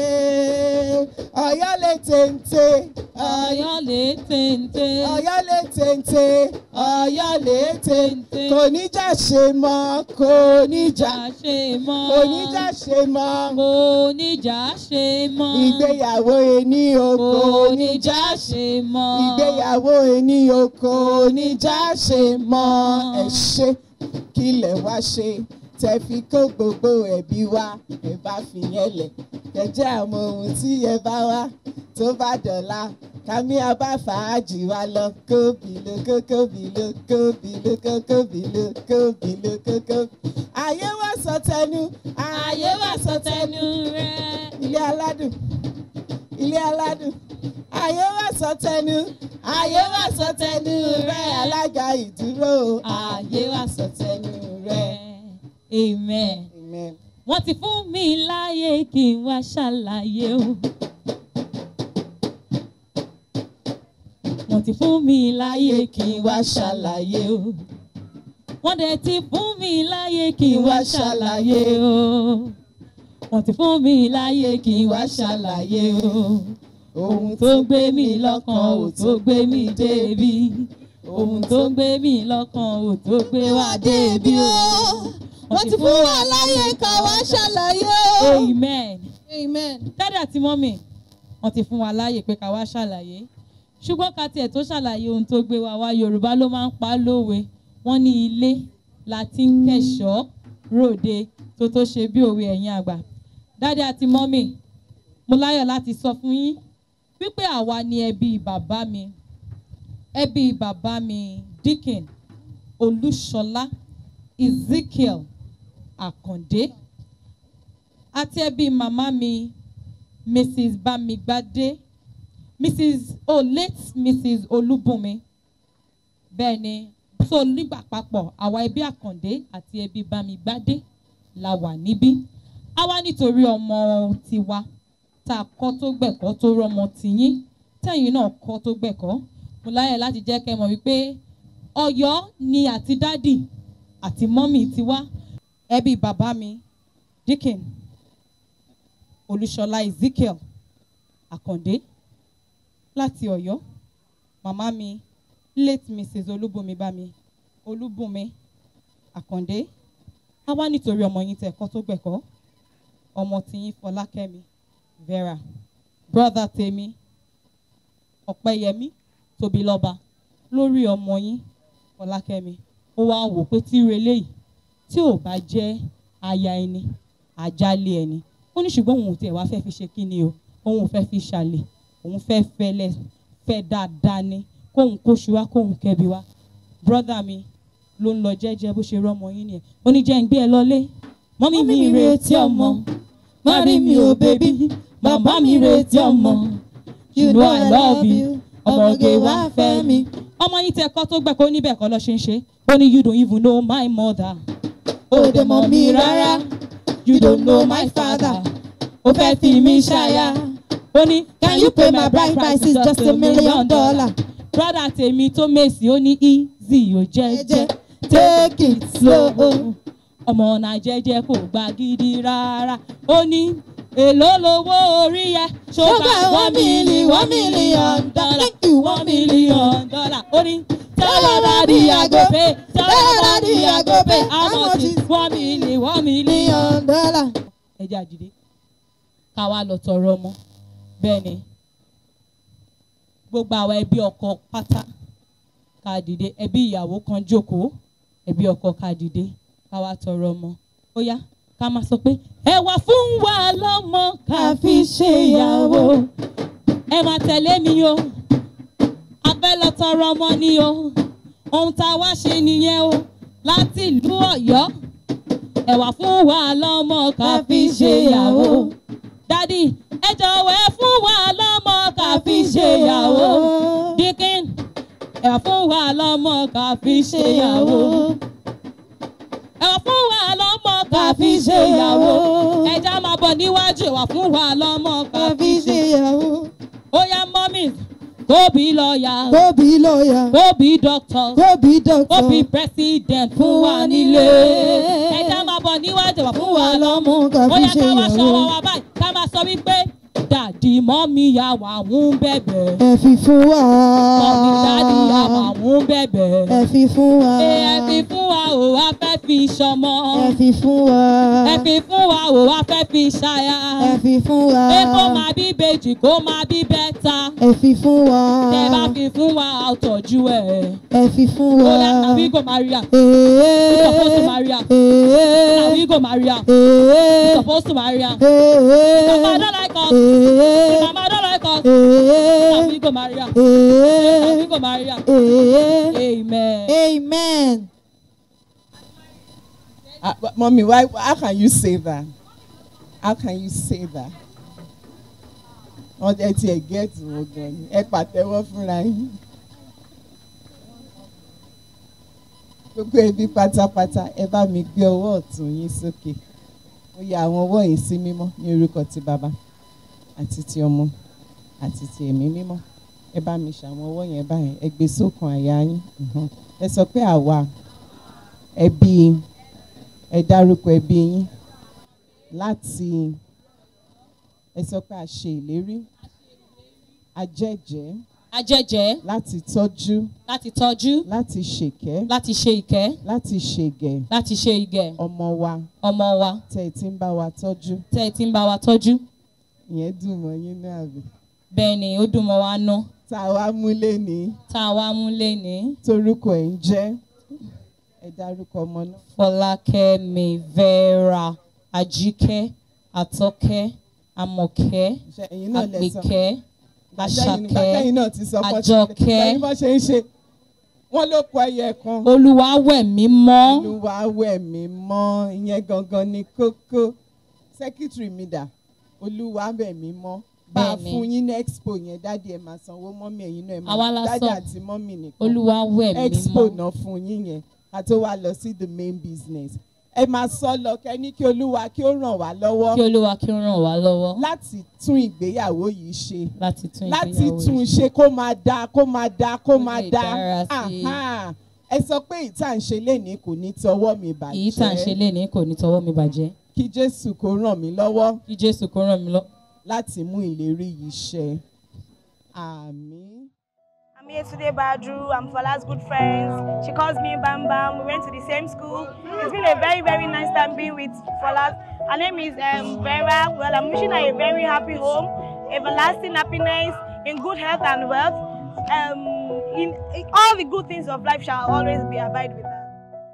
ọ̀yọ́ lè téńté ọ̀yọ́ lè téńté. ọ̀yọ́ lè téńté ọ̀yọ́ lè téńté. kò ní jà ṣe mọ́ kò ní jà jà ṣe mọ́. kò ní jà ṣe mọ́. kò ní jà ṣe mọ́. ìgbéyàwó ẹni oko kò ní ní jà ṣe mọ́. ìgbéyàwó ẹni oko oníjà ṣe mọ ẹ ṣe kí lẹ wá ṣe tẹ fi kó gbogbo ẹbí wá ẹ bá fi yẹn lẹ kẹjẹ àmọ ohun tí ẹ bá wá tó bá dọ̀la kàmí abá fàájì wa lọ kóbìló kókóbìló kóbìló kókóbìló kóbìló kókó. ayé wá sọ tẹnu ayé wà sọ tẹnu rẹ̀. ilé aládùn ilé aládùn ayé wá sọ tẹnu ayé wá sọ tẹnu rẹ alága ìdúró ayé wá sọ tẹnu rẹ. amen. Amen. wọ́n ti fún mi láyé kí n wá ṣàlàyé o. wọ́n ti fún mi láyé kí n wá ṣàlàyé o. wọ́n dẹ̀ ti fún mi láyé kí n wá ṣàlàyé o. wọ́n ti fún mi láyé kí n wá ṣàlàyé o. ohun tó ń gbé mi lọ́kàn ò tó gbé mi débi. ohun tó ń gbé mi lọ́kàn ò tó gbé wá débi o. wọ́n ti fún wa láyé ká wá ṣàlàyé o. amen amen. dádì àti mọ́mì wọ́n ti fún wa láàyè pé ká wá ṣàlàyé ṣùgbọ́n ká tiẹ̀ tó ṣàlàyé ohun tó gbé wa wá yorùbá ló máa ń pa á lówe wọ́n ní ilé la ti ń kẹ̀ṣọ́ ròde tó tó ṣe bí òwe ẹ̀yin àgbà dádì àti mọ́mì mo láyọ̀ láti sọ fún yín wípé àwa ni ẹbí bàbá mi ẹbí bàbá mi Dikin Olúṣọlá Ezekiel Àkàndé àti ẹbí màmá mi mrs bamigbade mrs oh late mrs olúbùnmi bẹ́ẹ̀ ni so nígbà papọ̀ àwa ẹbí àkàndé àti ẹbí bamigbade la wà níbí a wá nítorí ọmọ tiwa tá a kọ́ tó gbẹ̀kọ́ tó rọmọ tìyín tẹ̀yìn náà kọ́ tó gbẹ̀kọ́ mo láyẹ̀ láti jẹ́ kẹ́ mọ̀ wípé ọ̀yọ́ ni àti dádì àti mọ́mì tiwa ẹbí bàbá mi Dikin olúṣọlá ezekiel àkàndé láti ọ̀yọ́ màmá mi late mrs olúbùnmi bámi olúbùnmi àkàndé a wá nítorí ọmọ yín tẹ̀kọ́ tó gbẹ̀kọ́ ọmọ tiyín fọlákẹ́mi vera brother tèmi ọ̀pẹ́yẹmí tóbilọ́ba lórí ọmọ yín fọlákẹ́mi ó wá wò pé tí relé yìí tí ò bá jẹ́ aya ẹni àjálé ẹni ó ní ṣùgbọ́n òun ò tiẹ̀ wá fẹ́ fi ṣe kí ni o òun ò fẹ́ fi ṣàlè òun fẹ́ fẹ́lẹ́ fẹ́ dáadáa ni kóun kóṣù wá kóun kẹbi wá brọ́dà mi ló ń lọ jẹ́jẹ́ bó ṣe rọ́mọ yín nìyẹn ó ní jẹ́ ń gbé ẹ lọlé mọ́mí mi retí ọmọ mọ́rí mi ò bébí bàbá mi retí ọmọ you know I love you ọmọge wá fẹ́ mi. ọmọ yín tẹ kọ́ tó gbẹ̀kọ́ ó níbẹ̀ kọ́ lọ ṣe ń ṣe ó ní you don't even know my mother ó dẹ̀ mọ̀ mi rárá you don't know my father ó fẹ́ fi mí ṣáyà ó ní can you pay my bride price is just a million dollar brother tèmi tó mèsì ó ní easy ó jẹ́jẹ́ take it slow ọmọ náà jẹ́jẹ́ kò gba gidi rárá ó ní èló lowó orí yẹ ṣọgbà one million one million dollar one million dollar ó ní Tell your daddy I go pay. Tell your daddy I go pay. How much is one million? One million. dollar. Ẹ jẹ́ àjídé. Ká wá lọ tọrọ ọmọ. Bẹ́ẹ̀ ni. Gbogbo àwọn ẹbí ọkọ pátá ká dìde. Ẹbí ìyàwó kan jókòó. Ẹbí ọkọ ká dìde. Ká wá tọrọ ọmọ. Ó yá ká máa sọ pé ẹ wá fún wa lọ́mọ ká fi ṣe ìyàwó. Ẹ máa tẹ̀lé mi o a fẹ́ lọ tọrọ ọmọ ni o ohun tá a wá ṣe nìyẹn o láti ìlú Ọ̀yọ́ ẹ wá fún wa lọ́mọ ká fi ṣe ìyàwó dádì ẹ jọ̀wọ́ ẹ fún wa lọ́mọ ká fi ṣe ìyàwó dikin ẹ wá fún wa lọ́mọ ká fi ṣe ìyàwó ẹ wá fún wa lọ́mọ ká fi ṣe ìyàwó ẹja máa bọ̀ níwájú ẹ wá fún wa lọ́mọ ká fi ṣe ìyàwó. ó yá mọ́mí kóbi lọ́ọ̀yà Kóbi lọ́ọ̀yà. kóbi dọ́kítọ̀ Kóbi dọ́kítọ̀. kóbi president fún wa nílé ẹja máa bọ̀ níwájú wa fún wa lọ́mú ká ó fi yá ṣe ká wá ìyàwó. ṣọwọ́ wa báyìí ká máa sọ wípé dàdí mọ́mí ya wà ń bẹ̀bẹ̀ Ẹ fi fún wa. mọ́mí dàdí ya wà ń bẹ̀bẹ̀ Ẹ fi fún wa. ẹ fi fún wa ò wá fẹ́ fi ṣọmọ Ẹ fi fún wa. ẹ fi fún wa ò wá fẹ́ fi ṣaya Ẹ fi fún wa. pé kó máa bí bèjì kó máa bí bẹ́ta Ẹ fi fún wa. tẹ bá fi fún wa àtọ̀jú ẹ̀ Ẹ fi fún ó wa. yá tàbí kò máa rí à Ee. supposed to marry am. Ee. tàbí kò máa rí à Ee. supposed to marry am. Ee. Mama don't like us. Ee. Mama don't like us. Ee. Tàbí kò máa rí à. Ee. Tàbí kò máa rí à. Ee. Amen. Amen. Uh, but mommy, why? How can you say that? How can you say that? Wọ́n ẹ tiẹ̀ gẹ́ẹ̀tì wo gan ni ẹ pàtẹ́wọ́ fúnra yín. Gbogbo ẹbí pátápátá ẹ bá mi gbé ọwọ́ ọ̀tún yín sókè. Mo ya àwọn ọwọ́ yìí sí mímọ́ ní orúkọ ti bàbá àti ti ọmọ àti ti ẹ̀mí mímọ́. Ẹ bá mi ṣàwọn ọwọ́ yẹn báyìí ẹ gbé sókàn àyà yín. Mhm. Ẹ sọ pé àwa ẹbí ẹ dárúkọ ẹbí yín láti ẹ sọ pé a ṣe ìlérí a jẹ́jẹ́ Ajẹ́jẹ́ láti tọ́jú láti tọ́jú láti ṣèkẹ́ láti ṣe ìkẹ́ láti ṣègẹ̀ láti ṣe ìgẹ̀ ọmọ wa ọmọ wa tẹ́ ẹ ti ń bá wa tọ́jú tẹ́ ẹ ti ń bá wa tọ́jú. ìyẹn dùn mọ́ yín náà àbí. Bẹ́ẹ̀ ni ó dùn mọ́ wa ná tá a wá múlé ní tá a wá mú léni. torúkọ ẹ̀ ń jẹ́ ẹ dárúkọ ọmọ náà. Fọlákẹ́mi Vera Ajíkẹ́ Àtọ́kẹ́ Àmọ̀kẹ́ Ṣé ẹ̀yin náà lẹ sọ Àpèkẹ́ Àṣàkẹ́ àṣàkẹ́ náà ti sọ bọ́ Àjọkẹ́. ẹ̀yin bọ́ ṣe ń ṣe wọ́n ló kọ ẹyẹ kan. Olúwawẹ̀mí mọ́. olúwa wẹ̀ mí mọ́ ìyẹn gangan ni kókó sẹ́kítírì mi dà olúwa wẹ̀ mí mọ́ bá a Bẹ́ẹ̀ni. fún yín ní expo yẹn dáàdi ẹ̀ máa sanwó mọ́mì ẹ̀yin náà ẹ̀ Àwa máa la dáàdi sọ. àti mọ́mì nìkan Olúwawẹ̀mí expo mọ́. náà fún yín yẹn ká tó wá lọ sí the main business ẹ máa sọ lọ kẹ́ ní kí olúwa kí ó ràn wá lọ́wọ́ Kí Olúwa kí ó ràn wá lọ́wọ́ láti tún ìgbéyàwó yìí ṣe láti tún láti ìgbéyàwó tún yìí ṣe kó máa dáa kó máa dáa kó Kó máa lè dáa dára sí i. Aha. ẹ sọ pé ìta ń ṣe lénìí kò ní tọwọ́ mi bàjẹ́ Èyí tá à ń ṣe léni kò ní tọwọ́ mi bàjẹ́. kí jésù kó ràn mí lọ́wọ́ Kí Jésù kó ràn mí lọ. láti mú ìlérí yìí ṣẹ àmín. I'm here today, Badru. I'm Fala's good friends. She calls me Bam Bam. We went to the same school. It's been a very, very nice time being with Fala. Her name is um, Vera. Well, I'm wishing her a very happy home, everlasting happiness, in good health and wealth. Um, in, in all the good things of life shall always be abide with her.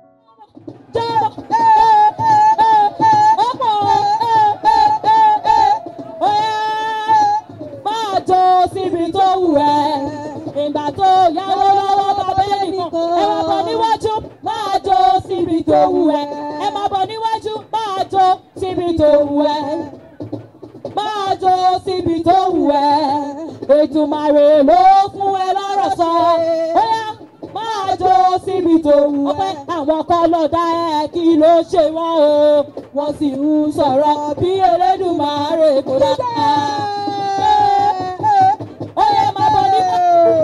máa jó síbi tó wù ẹ́ ìgbà tó yáwó lọ́wọ́ bàbá ẹnìkan ẹ máa bọ̀ níwájú máa jó síbi tó wù ẹ́ ẹ máa bọ̀ níwájú máa jó síbi tó wù ẹ́ máa jó síbi tó wù ẹ́ ètùmàrè ló fún ẹ lọ́rọ̀ sọ bóyá máa jó síbi tó wù ẹ́ àwọn kan lọ dá ẹ kí ló ṣe wọ́n o wọ́n sì ń sọ̀rọ̀ bí elédùnmáre kò dá. Ó yẹ máa bọ̀ nípa.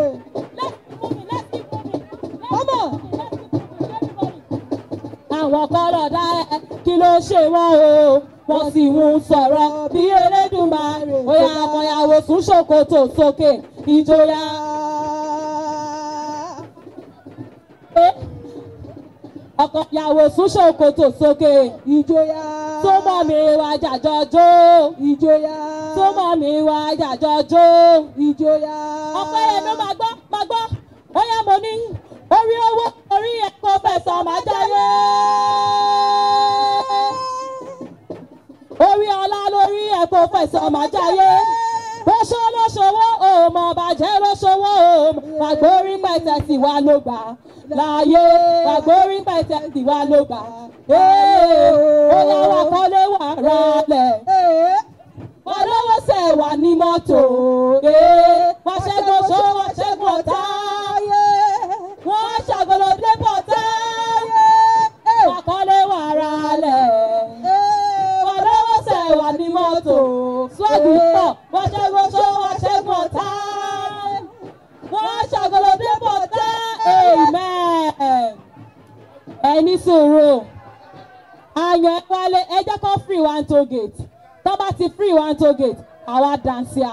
Àwọn kan lọ dá ẹ kí ló ṣe wọ́n o wọ́n sì ń sọ̀rọ̀ bí elédùnmáre. Ó yẹ àmọ̀yàwó sún ṣòkòtò sókè ìjòyà. ọkọ ìyàwó sún ṣòkòtò sókè ìjòyà. tó mọ̀ mi wá jàjọjó ìjòyà. tó mọ̀ mi wá jàjọjó. ìjòyà. ọpẹ́ yẹn ló máa gbọ́ máa gbọ́ ó yẹ mo ní orí owó orí ẹ̀kọ́ fẹ̀sán máa jáde. orí ọlá lórí ẹ̀kọ́ fẹ̀sán máa jáde. lóṣó lóṣòwò òmò bàjẹ́ lóṣòwò òmò àgbórí pẹ̀tẹ̀ sì wá ló gbà láàyè àgbórí pẹ̀tẹ̀ sì wá ló gbà. ó yà wá kọ́lé wà rálẹ̀ wọ́n lọ́wọ́ sẹ̀ wà ní mọ́tò. wọ́n ṣẹ́gun ṣó wọ́n ṣẹ́gun ọ̀tá. wọ́n ṣàgọ́lọ́ débọ̀ tá. wọ́n kọ́lé wà ra lẹ̀. wọ́n lọ́wọ́ sẹ̀ wà ní mọ́tò. swagi pọ̀ wọ́n ṣẹ́gun ṣó wọ́n ṣẹ́gun ọ̀tá. wọ́n ṣàgọ́lọ́ débọ̀ tá. amen. ẹni sòrò àyàn ẹ wálé ẹ jẹ́ kó free one toll gate tó bá ti free one toll gate àwa dansia.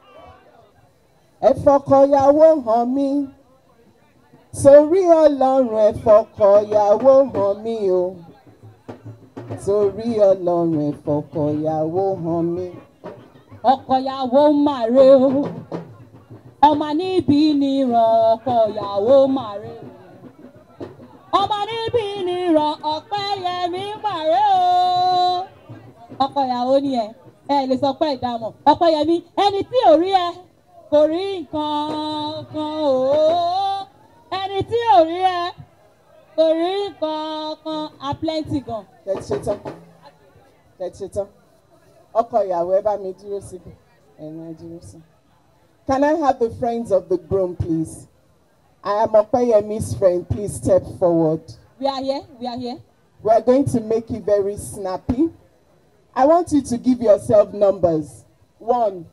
ẹ fọkọyàwó hàn mí torí ọlọ́run ẹ fọkọyàwó hàn mí o torí ọlọ́run ẹ fọkọyàwó hàn mí. ọkọyàwó màre o ọmọ níbí ni ràn ọkọyàwó màre o ọmọ níbí ni ràn ọpẹyẹmí màre o ọkọyàwó ni ẹ ẹ lè sọ pé ìdámọ̀ ọpẹyẹmí ẹni tí ò rí ẹ kò rí nǹkan kan o ẹni tí ò rí ẹ kò rí nǹkan kan a plenty gan. tẹ̀tí ṣe tán tẹ̀tí ṣe tán ọkọ ìyàwó ẹ bá mi dúró síbi ẹ̀yin ẹ dúró sí. Can I have the friends of the groom please? I am Opeyemi's friend. Please step forward. we are here we are here. We are going to make it very snappy. I want you to give yourself numbers. One,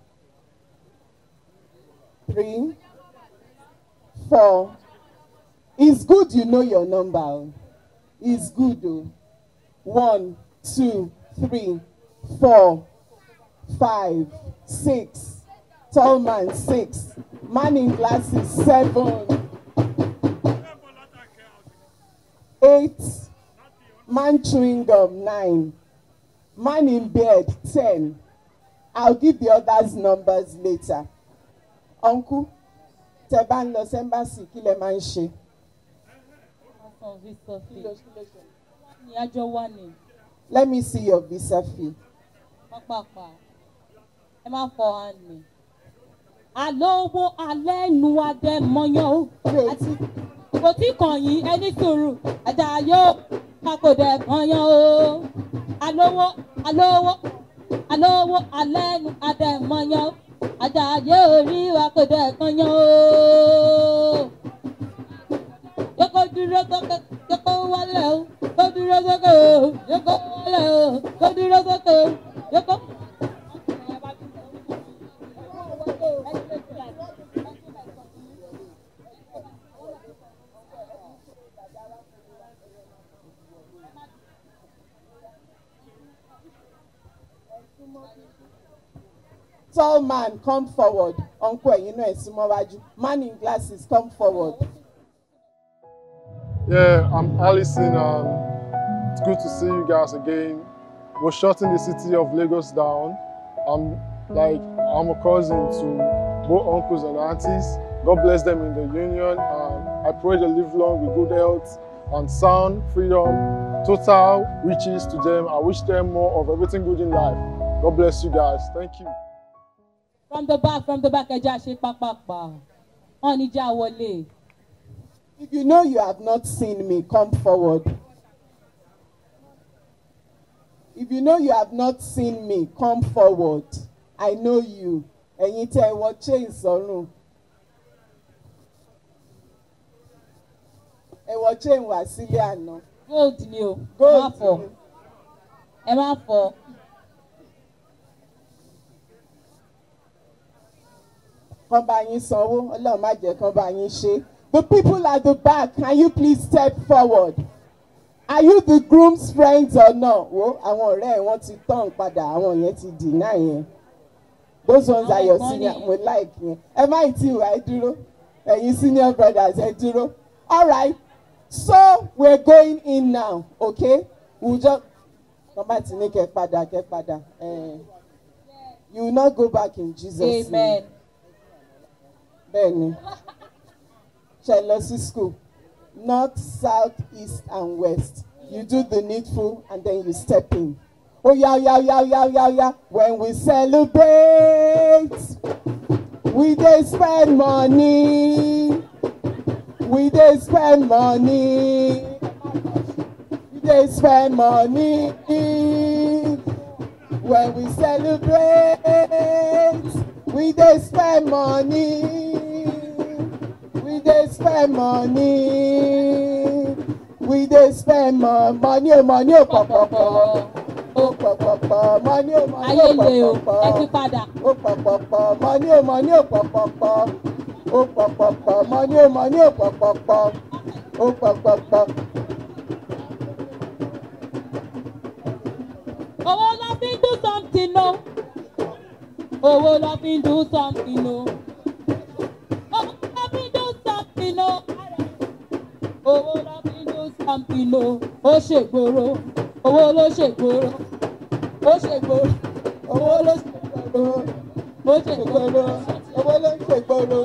three, four. It's good you know your number. oh. It's good though. One, two, three, four, five, six. Tall man, six. Man in glasses, seven. Eight. Man chewing gum, nine. Man in bed, ten. I'll give the others numbers later. Uncle, tẹ bá ń lọ sẹ́mbàsì kí lẹ máa ń ṣe. ọ̀sán visa fee ní àjọ wà ní Let me see your visa fee. pápápá ẹ má fọ hand mi. àlówó alẹ́ nu adẹ́mọyán o àti kò tí kàn yín ẹni sùúrù ẹ̀dá yóò kakòdẹ̀ kànyán o. àlówó àlówó àlówó alẹ́ nu adẹ́mọyán o ẹ̀dá yóò rí wakòdẹ̀ kànyán o yókò dúró sókè yókò wálé o kó dúró sókè o yókò wálé o kó dúró sókè o yókò. Tall man, come forward. Uncle, ẹ̀yin náà ẹ̀ súnmọ́ wájú. Man in glasses, come forward. Yeah, I'm Allison. Um, it's good to see you guys again. We're shutting the city of Lagos down. I'm like I'm a cousin to both uncles and aunties. God bless them in the union. Um, I pray they live long with good health and sound, freedom, total riches to them. I wish them more of everything good in life. God bless you guys. Thank you. from the back from the back ẹja ṣe pápápá wọn ní já wọlé. If you know you have not seen me, come forward. If you know you have not seen me, come forward. I know you. Ẹ̀yin tẹ́ ẹ wọ chain sọ́rùn. Ẹ wọ chain wá sílé àná. gold ni o ẹ má Gold fọ ni. ẹ má fọ Kán bá yín sanwó, Ọlọ́run má jẹ́ kán bá yín ṣe. The people at the back, can you please step forward? Are you the groom's friends or not? Wo àwọn ọ̀rẹ́ ẹ̀ wọ́n ti tán padà, àwọn yẹn ti deny yẹn. Those ones are your Àwọn senior, kan ni- mo like yẹn. Ẹ má ì tí ìwà ẹ dúró. Ẹ̀yin senior brothers ẹ dúró. All right, So we're going in now, okay? We'll just come back to Nike Pada, Pada. Uh, you will not go back in Jesus' name. amen Bẹ́ẹ̀ni. Ṣé lọ sí school? North, south, east and west. You do the needful and then you step in. Oh yeah, yeah, yeah, yeah, yeah, yeah. When we celebrate, we dey spend money. We dey spend money. We dey spend money. When we celebrate, we dey spend money. We dey spend money. We dey spend mo- money, oh, money, oh, pọ̀pọ̀pọ̀. Oh, pọ̀pọ̀pọ̀. Money, oh, money, ayé oh, le o ẹ ti pọ̀pọ̀pọ̀. padà Ó pọ̀pọ̀pọ̀. Money, oh, money, oh, pọ̀pọ̀pọ̀. Ó pọ̀pọ̀pọ̀. Money, oh, money, oh, pọ̀pọ̀pọ̀. Ó pọ̀pọ̀pọ̀. owó lọ fi ń do something o owó lọ fi ń do something o owó lọ fi ń do something o owó lọ fi ń do something o ó ṣègboro owó ló ṣègboro ó ṣègboro owó ló ṣègboro ó ṣègboro Owó ló ń ṣègboro.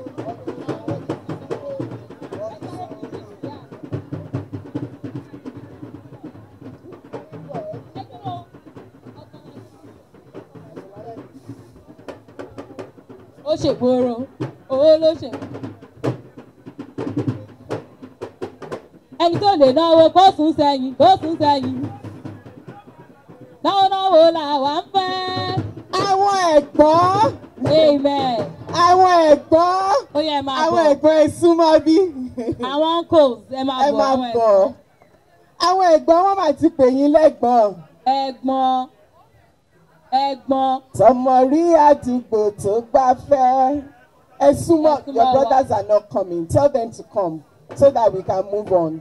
ó ṣègboro owó ló ṣègboro. ẹni tó lè náwó kó sùn sẹ́yìn kó sùn sẹ́yìn náwó náwó làwa ń fẹ́. Àwọn ẹ̀gbọ́n. amen. Àwọn ẹ̀gbọ́n. ó yẹ ẹ máa Àwọn bọ̀ ẹ̀gbọ́n ẹ súnmọ́ bí. àwọn uncles ẹ máa Ẹ bọ̀ máa àwọn bọ̀. Àwọn ẹ̀gbọ́n wọn máa ti pè yín lẹ́gbọ̀n. ẹ̀gbọ́n ẹ̀gbọ́n Tọmọ rí àdúgbò tó gbáfẹ́. Ẹ súnmọ́, Ẹ súnmọ́ your wa. brothers are not coming. Tell them to come so that we can move on.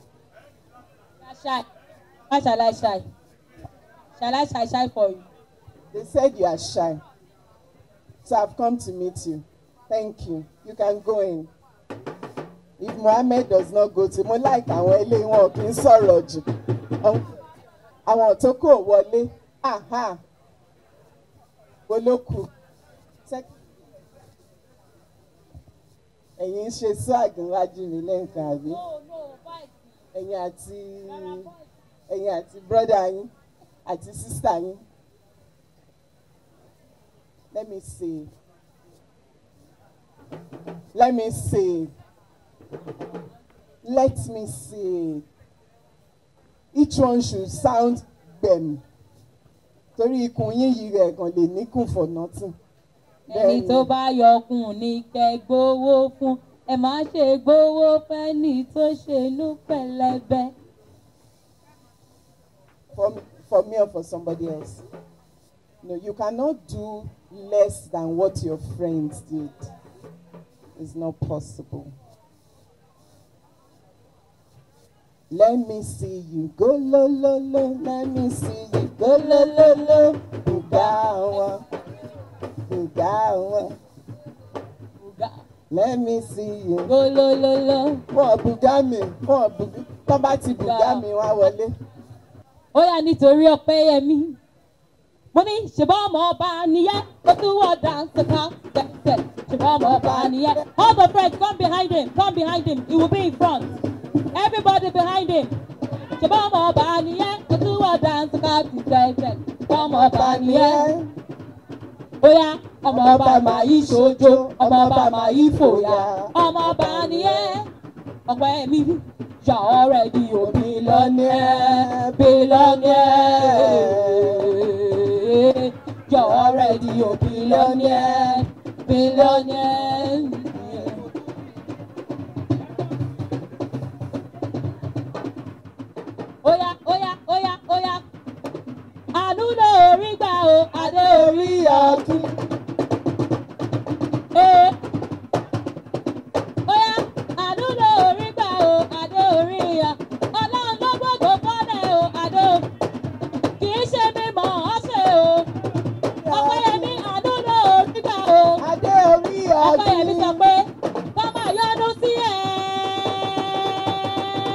shy how shall I shy shall I shy shy for you. They said you are shy. So I've come to meet you. Thank you. You can go in. If Mohammed does not go to, mo like àwọn ilé wọn kì í sọ̀rọ̀ jù. Àwọn- Àwọn tó kò wọlé. Aha. Olókù. Sec- Ẹ̀yin ń ṣe swag níwájú mi lẹ́ǹkan àbí? Ẹ̀yin àti ẹ̀yin àti brọ́dà yín àti sísà yín. Let me see. Let me see. Let me see. Each one should sound gbẹ̀m. Torí ikùn yín yìí rẹ̀ kàn lè níkùn for nothing. ẹni tó bá yọkùn ní kẹ́ gbowó fún ẹ má ṣe gbowó fẹ́ni tó ṣe inú pẹ̀lẹ́bẹ́. For, for me or for somebody else. No, you cannot do less than what your friends did. It's not possible. Let me see you go lo lo lo. Let me see you go lo lo lo. Buga wọn, buga wọn. Let me see you. Golololo. Wọ́n buga mi, wọ́n buga. Tọ́ bá ti buga mi, wọ́n á wọlé. ó yà nítorí ọpẹ́ yẹmí mo ní ṣùgbọ́n ọmọ ọba nìyẹn ó tún wọ̀ dáńsì kan tẹ̀tẹ̀ ṣùgbọ́n ọmọ ọba nìyẹn all the friends come behind him come behind him he will be in front everybody behind him ṣùgbọ́n ọmọ ọba nìyẹn ó tún wọ̀ dáńsì kan tẹ̀tẹ̀ ṣùgbọ́n ọmọ ọba nìyẹn ó yá ọmọ ọba máa yí ṣojo ọmọ ọba máa yí fòyà ọmọ ọba nìyẹn ọpẹ́ mi yà ọ̀rẹ́ di òbí lọ́nẹ́ billionaire. You're already a billionaire, billionaire. Oya, oya, oya, oya. Àánú lórí gbà o, adé orí ọ̀tún. Ee. Oya, àánú lórí gbà o, adé orí ya. Ọlọ́run ló gbọ́dọ̀ fọ́lẹ̀ o, adé o. Kì í ṣe mi mọ̀ ọ́ ṣe o. Ọpẹ́yẹmí àánú lórí gbà o. Adé orí Ọpẹ́yẹmí sọ ọdún. pé ká máa yọnu sí ẹ.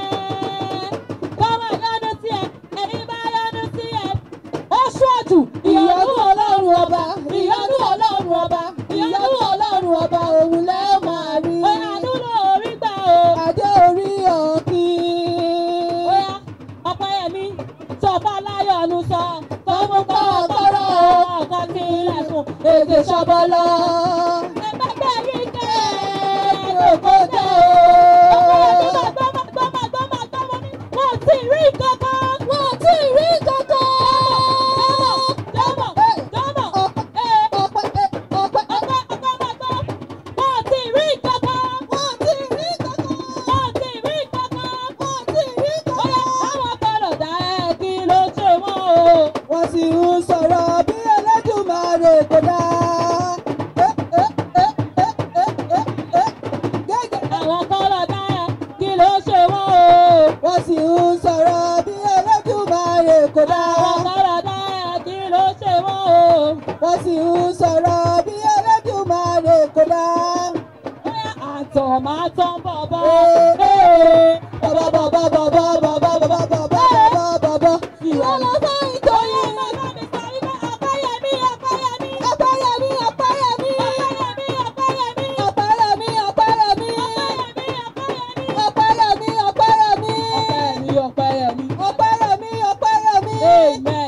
ọba ìyanu ọlọ́run ọba òun lẹ́ ó máa rí. Oya dúró orí gbà o. adé orí òkín. Oya Ọpẹ́yẹmí tó bá láyọ̀ nu sọ. Tọ́mú kọ́ ọ̀kọ́rọ̀ ọ̀kan sí ilẹ̀kùn. èdè ṣọbọlọ. Ẹgbẹ́gbẹ́ rí kẹ́ ẹ̀ẹ́dẹ̀ kò tẹ̀ o. Ọpẹ́yẹmí máa gbọ́ máa gbọ́ máa gbọ́ máa gbọ́ mo ní. Wọ́n ò tí ì rí kankan. wọn ò tí ì rí kankan. Jọ́mọ̀ jọ́mọ̀ ee ọpẹ́ ọpẹ́ ọpẹ́ ọpẹ́ máa gbọ́. Wọ́n ò tí ì rí kankan. wọn ò tí ì rí kankan. Wọ́n ò tí ì rí kankan. wọn ò tí ì rí Oya kankan. àwọn kọlọ̀ dá ẹ kí ló ṣe wọ́n o. wọ́n sì ń sọ̀rọ̀ bí Ẹlẹ́dùmarè kò dá. Ẹ, ẹ, ẹ, ẹ, ẹ, ẹ, ẹ. Gẹ́gẹ́. Àwọn kọlọ̀ dá ẹ kí ló ṣe wọ́n o. wọ́n sì ń sọ̀rọ̀ bí Ẹlẹ́dùmarè kò dá. Àwọn kọlọ̀ dá ẹ kí ló ṣe wọ́n o. wọ́n sì ń sọ̀rọ̀ bí Ẹlẹ́dùmarè kò dá. Oya àtọ̀ máa tán bọ̀bọ̀. Ee, bàbá bàbá bàbá bàbá bàbá bàbá bàbá bàbá. ìwọ lọ sọ ìtòyè. Ọpẹ́yẹmí Ọpẹ́yẹmí Ọpẹ́yẹmí Ọpẹ́yẹmí. Ọpẹ́yẹmí Ọpẹ́yẹmí Ọpẹ́yẹmí Ọpẹ́yẹmí. Ọpẹ́yẹmí Ọpẹ́yẹmí Ọpẹ́yẹmí. Ọpẹ́yẹmí. Ọpẹ́yẹmí Ọpẹ́yẹmí. Ọpẹ́yẹmí Ọpẹ́yẹmí. Amen.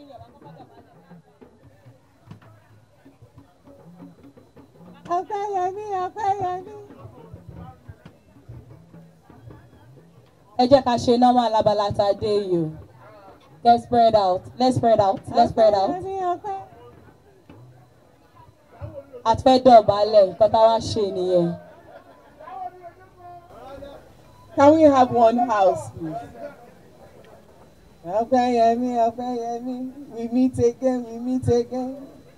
Ọpẹ́yẹmí Ọpẹ́yẹmí. ẹ jẹ́ ká ṣe normal abala tá a dé yìí o let's spread out let's spread out let's spread out Ọpẹ́yẹmí Ọpẹ́. àti fẹ́ dọ̀bálẹ̀ nǹkan tá a wá ṣe nìyẹn. Can we have one house, please? Ọpẹ́yẹmí Ọpẹ́yẹmí. We meet again, we meet again.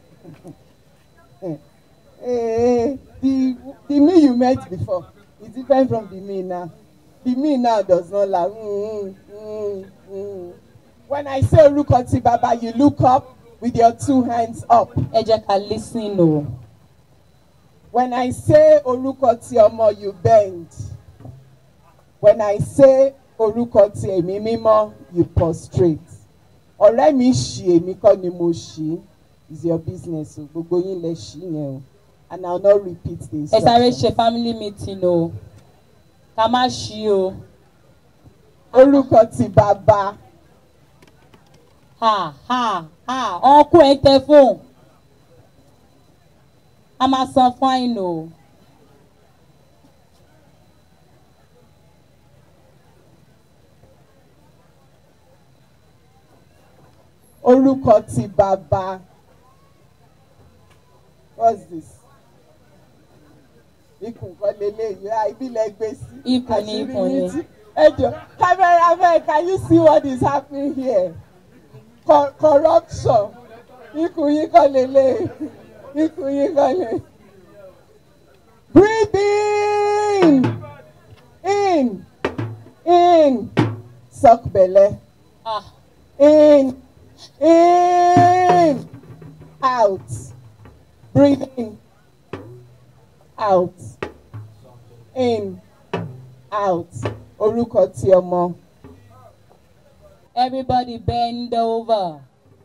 Eh, the the me you met before is different from the me now. The me now does not laugh. Mm, mm, mm. When I say orúkọ ti baba, you look up with your two hands up. ẹ jẹ́ ká listen o. When I say orúkọ ti ọmọ, you bend. When I say orúkọ ti ẹ̀mí mímọ́, you prostrate. Ọ̀rẹ́ mi ṣì èmi kọ́ ni mo ṣì is your business o gbogbo yín lẹ ṣì yẹn o and I will not repeat the ẹ sáré instruction. ṣe family meeting o ká má ṣí o. Orúkọ ti bàbá ha ha ha ọkọ ẹ tẹ fóun a máa san fine o. orúkọ ti bàbá what's this? Ikùn kan leléyìí, ah, ibi lẹ gbé sí. Ikùn ni, Àṣírí ikùn ni. yín tú. Ẹ jọ cameraman can you see what is happening here? Co corruption. Ikùn yín kan leléyìí. Ikùn yín kan leléyìí. Breathe in. In. In. Suck belle. Ah, In. In. Out. Breathe in. Out. In. Out. Orúkọ ti ọmọ. everybody bend over.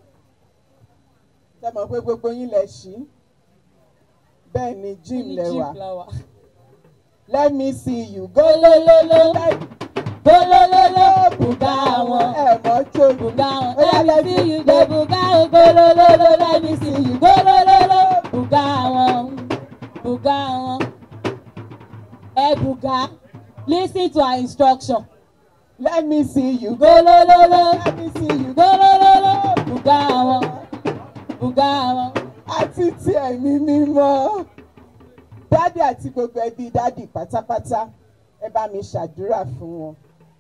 Ṣé mọ̀ pé gbogbo yín lẹ ṣí? Bẹ́ẹ̀ ni gym Ní lẹ jeep wà. la wà. Let me see you go. Golololo, Let golololo, bùgá wọn. ẹ mọ̀ jó. Bùgá wọn. Oya, Let me see you go bùgá wọn. Golololo, let me see you. Golololo, bùgá wọn. Bùgá wọn. Ẹ bùgá. Listen to our instruction. Let me see you go. Golololo, Let me see you go. golololo, bùgá wọn. Bùgá wọn. àti ti ẹ̀mí mímọ́. Dádì àti gbogbo ẹbí dádì pátápátá ẹ bá mi ṣàdúrà fún wọn.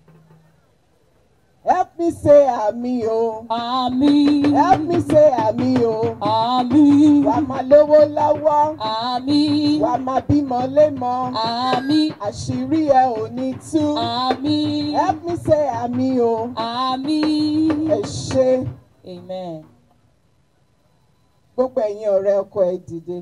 Help me say àmì o. Àmín. Help me say àmì o. Àmín. Wà á máa lówó lọ́wọ́. Àmín. Wà á máa bímọ lémọ. Àmín. Àṣírí ẹ ò ní tú. Àmín. Help me say àmì o. Àmín. Ẹ ṣé Amen. gbogbo ẹ̀yin ọ̀rẹ́ ọkọ ẹ dìde.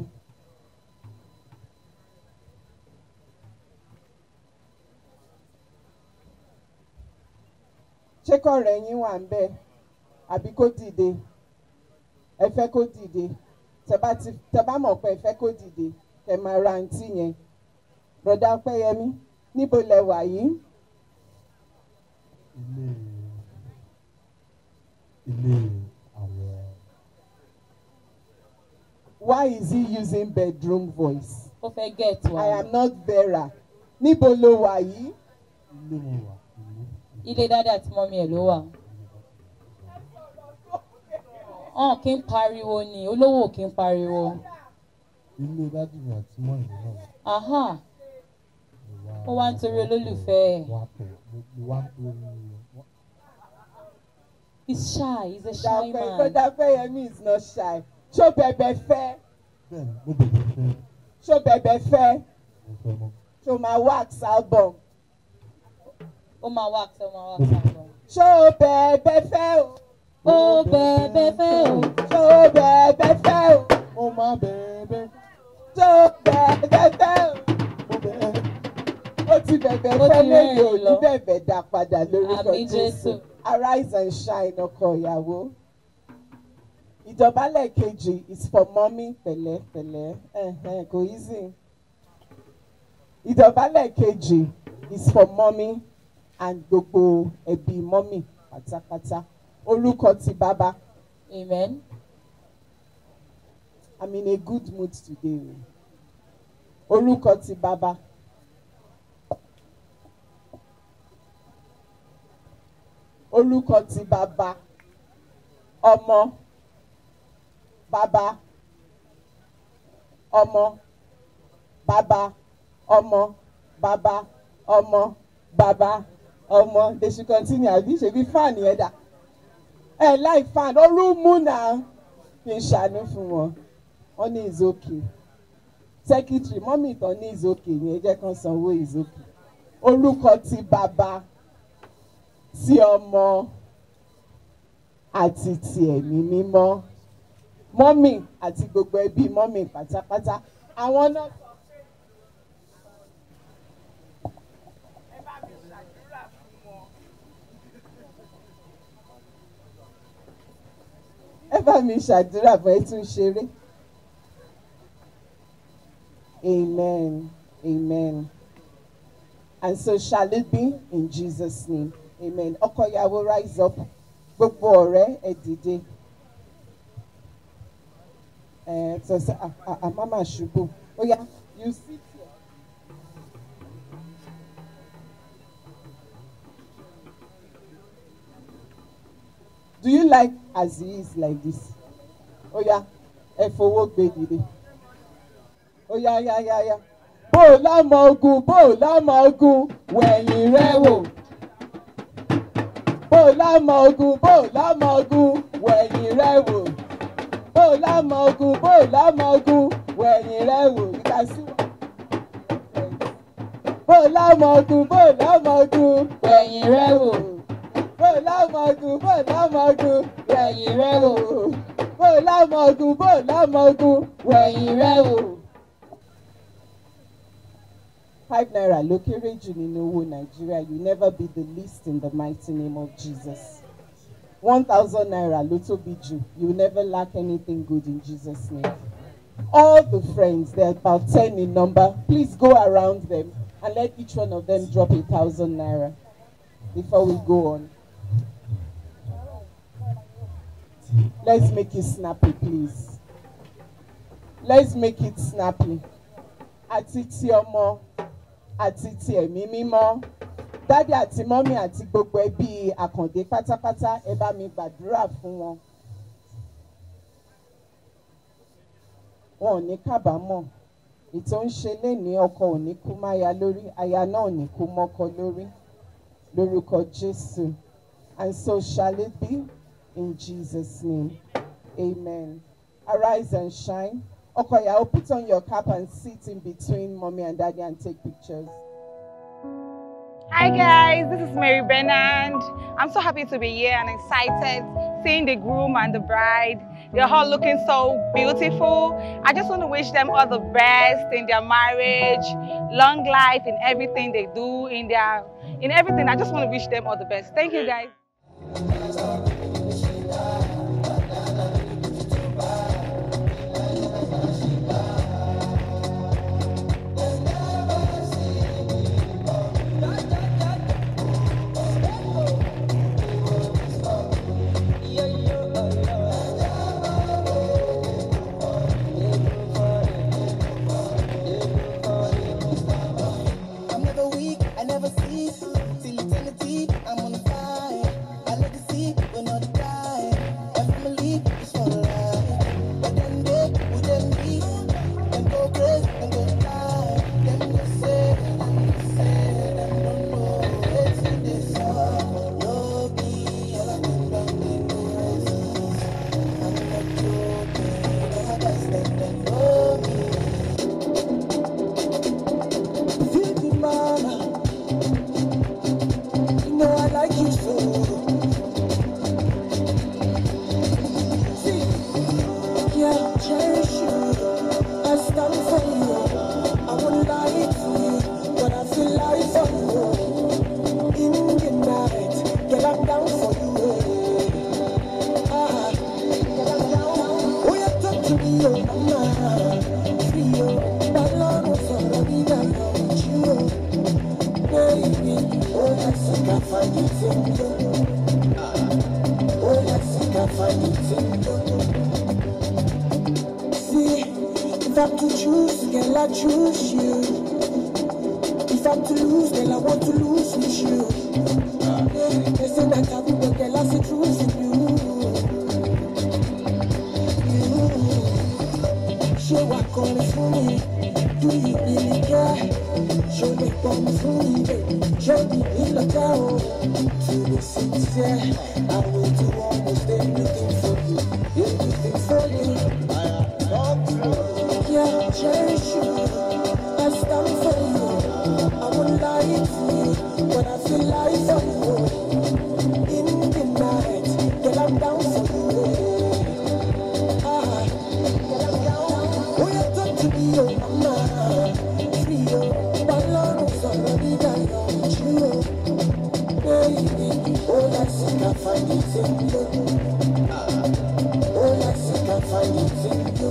ṣé kọ̀rẹ́ yín wà ń bẹ̀ àbí kó dìde ẹ fẹ́ kó dìde tẹ bá ti tẹ bá mọ̀ pé ẹ fẹ́ kó dìde kẹ máa ra àǹtí yẹn broda ọpẹ́yẹmí níbo lẹ wà yìí ilé ilé àwọn why is he using bedroom voice ó fẹ́ get wa i am not vera níbo ló wà yìí ilé mo wà ilé ilé dáadé àti mọ́mí ẹ̀ ló wà. ọ̀n kí n pariwo ni olówó kí n pariwo. ilé dádì mi àti mọ́ ìlú náà aha mo ó wá ń torí olólùfẹ́ ẹ̀. wá pẹ̀ mo wá ń torí wọ́n- he's shy he's a shy man. broda ọpẹ́yẹmí is not shy ṣó bẹ̀bẹ̀ fẹ́ bẹ́ẹ̀ ni mo bẹ̀rẹ̀ fẹ́ ṣó bẹ̀bẹ̀ fẹ́ mo fẹ́ mọ́ ṣó máa wax album ó máa wá àṣẹ ó máa wá àṣẹ àgbọn. ṣó bẹ̀bẹ̀ fẹ́ o ó bẹ̀ẹ̀bẹ̀ fẹ́ o. ṣó bẹ̀bẹ̀ fẹ́ o mo máa bẹ̀rẹ̀ ṣó bẹ̀bẹ̀ fẹ́ o. mo bẹ̀rẹ̀ ó ti bẹ̀bẹ̀ Ó fẹ́ ti lẹ́yìn rẹ́rìn-ín òní lọ. bẹ̀bẹ̀ dá padà lórúkọ Àmín jésù Jésù. arise and shine ọkọ ìyàwó. ìdọ̀bálẹ̀ kejì is for mommy pẹ̀lẹ́ pẹ̀lẹ́ ẹ̀hẹ̀n, kò easy. ìdọ̀bálẹ̀ kejì is for mommy and gbogbo ẹbí mommy pátápátá orúkọ ti bàbá amen. i'm in a good mood today o orúkọ ti bàbá. orúkọ ti bàbá ọmọ bàbá ọmọ bàbá ọmọ bàbá ọmọ bàbá ọmọ they should continue àbí ṣebí fan yẹn dà ẹ láì fan orú mú náà fi ṣàánú fún wọn wọn ní is okay secretary mọ́mì tán ní is okay yẹn jẹ́ kán sanwó is okay orúkọ ti bàbá tí ọmọ àti ti ẹ̀mí mímọ́ mọ́mì àti gbogbo ẹbí mọ́mì pátápátá àwọn náà. ẹ bá mi ṣàdúrà bọ́ ẹ tún ṣeré. Amen. Amen. And so shall it be in Jesus' name. Amen. Ọkọ ìyàwó rise up. Gbogbo ọ̀rẹ́ ẹ dìde. Ẹ tọ́sí àmọ́ máa ṣubú. Ó yá, you sit here. Do you like as he is like this? Ó yá, ẹ fowó gbé dìde. Ó yá yá yá yá. Bó o lámọ ogun, bó o lámọ ogun, wẹ̀yìn rẹ wò bó o lámọ ogun bó o lámọ ogun wẹ̀yìn rẹ wò bó o lámọ ogun bó o lámọ ogun wẹ̀yìn rẹ wò you can see bó o lámọ ogun bó o lámọ ogun wẹ̀yìn rẹ wò bó o lámọ ogun bó o lámọ ogun wẹ̀yìn rẹ wò bó o lámọ ogun bó o lámọ ogun wẹ̀yìn rẹ wò. five naira ló kéré jù nínú owó nàìjíríà you never be the least in the mighty name of jesus one thousand naira ló tóbi jù you never lack anything good in jesus name all the friends they're about ten in number please go around them and let each one of them drop a thousand naira before we go on let's make it snappy please let's make it snappy àti ti ọmọ àti ti ẹ̀mí mímọ́ dádì àti mọ́mí àti gbogbo ẹbí àkàndé pátápátá ẹ bá mi gbàdúrà fún wọn. wọn ò ní kábàámọ̀ ètò ń ṣe lénìí ọkọ ò ní kú máya lórí aya náà ò ní kú mọ́kọ lórí lórúkọ jésù and so shall it be in jesus name amen arise and shine. Okoya, put on your cap and sit in between mommy and daddy and take pictures. Hi guys, this is Mary Bernard. I'm so happy to be here and excited seeing the groom and the bride. They're all looking so beautiful. I just want to wish them all the best in their marriage, long life in everything they do, in their in everything. I just want to wish them all the best. Thank you guys. choose, girl, I choose you. If I'm to lose, girl, I want to lose with you. They say that I will, but girl, I see truth in you. You. Show what calling for me. Do you really care? Show me come for me, baby. Show me in the town. To be sincere, I will do almost anything for you. Anything for you. Yeah, cherish you. I stand for you. I won't lie to you, but I feel like for you. In the night, girl, I'm down for you. Ah, girl, I'm down. Oh, you talk to me, oh mama. Free, oh. Balọ́run sọ̀rọ̀ nígbà yọ̀ ojú o. Baby, oh, let's see, can find it in you. Oh, let's see, can find it in you.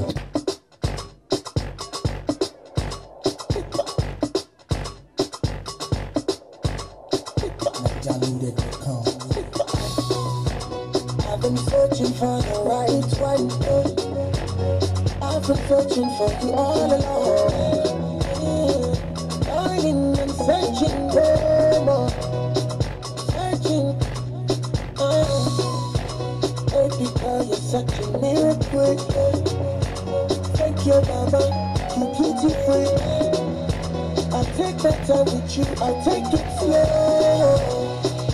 I've been searching for the right one. I've been searching for you all along. Darling, I'm searching for more. Searching. Oh, baby girl, you're such a miracle. Thank you, Baba. You beautiful. I'll take my time with you. I'll take it slow.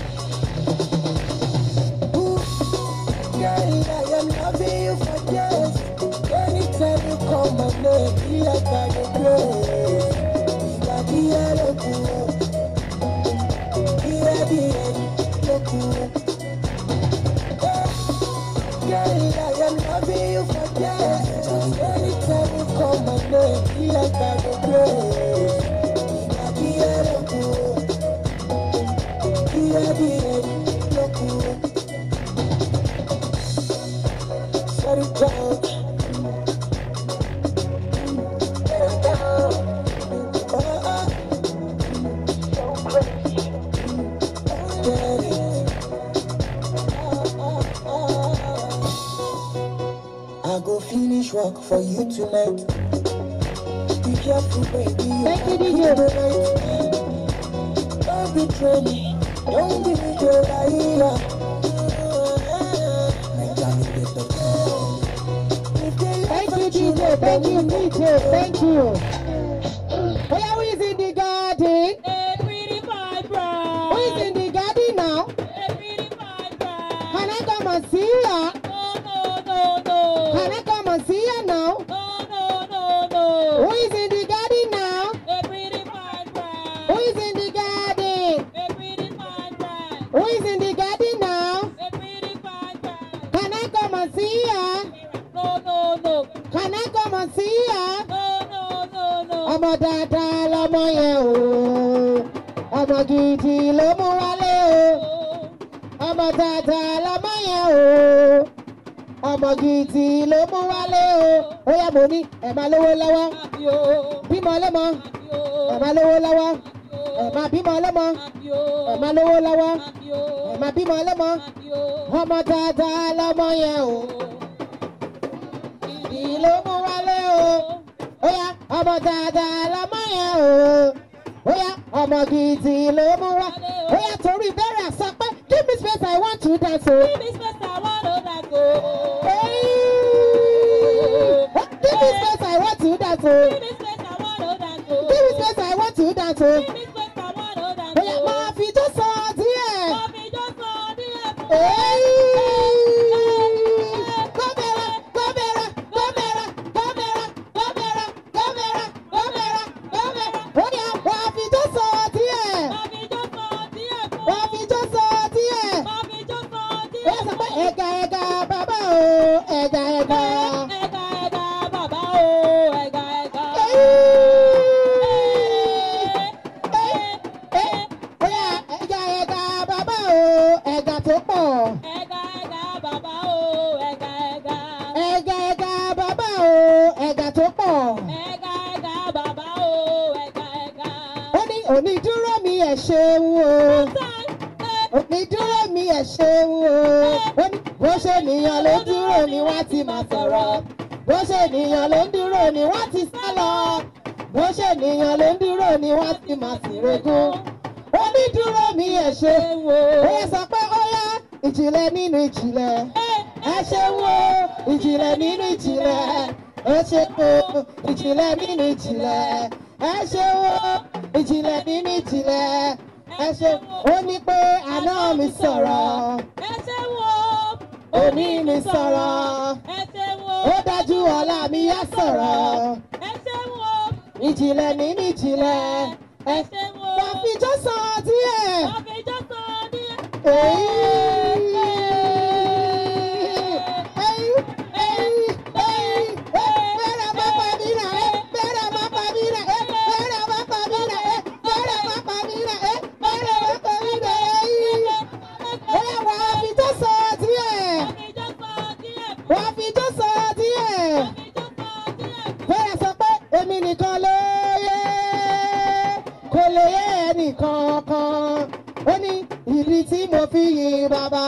Girl, I am loving you for days. Anytime you call my name, be like I go crazy. Ìgbà bí ẹ ló kù ó. Bí ẹ bí ẹ ló kù ó. Girl, I am loving you for days. Anytime you call my name, be like I go crazy. Ìgbà bí ẹ ló kù ó. Bí ẹ bí ẹ ló kù ó. Shut it down. Let it down. Oh, oh. So crazy. Get it. Oh, oh, oh. I go finish work for you tonight. Be careful, baby. Thank you, DJ. Don't betray me. Don't be me, girl. I Thank you, DJ. Thank you, DJ. Thank you. Oh, yeah, who is in the garden? Who is in the garden now? Can I come and see ya? Can I come and see ya now? Who is in the garden now? Who is in the garden? Who is in the garden now? Can I come and see ya? Can I come and see ya? Ọmọ dáadáa lọmọ yẹn o. Ọmọ gidi ló mú wálé o. Ọmọ dáadáa lọmọ yẹn o. Ọmọ gidi ló mú wálé o. Ó yá mo ní ẹ̀ máa lówó lọ́wọ́. Bímọ lọ́mọ. Ẹ̀ máa lówó lọ́wọ́. Ẹ̀ máa bímọ lọ́mọ. Ẹ̀ máa lówó lọ́wọ́. Ẹ̀ máa bímọ lọ́mọ. Ọmọ dáadáa lọmọ yẹn o gidi ló mú wálé o. ó yá ọmọ dáadáa lọmọ yẹn o. ó yá ọmọ gidi ló mú wá. ó yá torí bẹ́rẹ̀ sọ pé give me space I want to dance o. give me space I want to dance o. give me space I want to dance o. give me space I want to dance o. give me space I want to dance o. give me space I want to dance o. ó yá máa fi jó sọ díẹ̀. máa fi jó sọ díẹ̀ fún Ẹ̀gà ẹ̀gà bàbá o, ẹ̀gà ẹ̀gà. Ẹ̀gà ẹ̀gà bàbá o, ẹ̀gà ẹ̀gà. Bóyá ẹ̀gà ẹ̀gà bàbá o, ẹ̀gà tó pọ̀. Ẹ̀gà ẹ̀gà bàbá o, ẹ̀gà ẹ̀gà. Ẹ̀gà ẹ̀gà bàbá o, ẹ̀gà tó pọ̀. Ẹ̀gà ẹ̀gà bàbá o, ẹ̀gà ẹ̀gà. Ó ní onídúró mi ẹ̀ ṣeun o. Onídúró mi ẹ̀ ṣeun o. Ó ní bó ṣe nìyàn ló dúró ni wọ́n ti máa sọ̀rọ̀. Bó ṣe nìyàn ló ń dúró ni wọ́n ti sá lọ bó ṣe nìyàn ló ń dúró ni wọ́n ti máa sì regún onídúró mi ẹ̀ ṣe ó yẹ sọ pé ó yá ìjìnlẹ̀ nínú ìjìnlẹ̀ ẹ ṣe wo ìjìnlẹ̀ nínú ìjìnlẹ̀ ẹ ṣe wo ìjìnlẹ̀ nínú ìjìnlẹ̀ ẹ ṣe wo ìjìnlẹ̀ nínú ìjìnlẹ̀ ẹ ṣe ó ní pé àná mi sọ̀rọ̀ ẹ ṣe wo òní mi sọ̀rọ̀ ẹ ṣe wo ó dájú ọ̀la mi yá sọ̀rọ̀ ẹ ṣe wo ìjìnlẹ̀ nínú ìjìnlẹ̀ ẹ ṣe wo wà fi jó sọ díẹ̀. àfijọ́ sọ díẹ̀. Wọ́n fi jó sọ díẹ̀. Bẹ́ẹ̀ sọ pé èmi nìkan ló yẹ kò lè yẹ ẹnìkan kan ó ní ìdí tí mo fi yin bàbá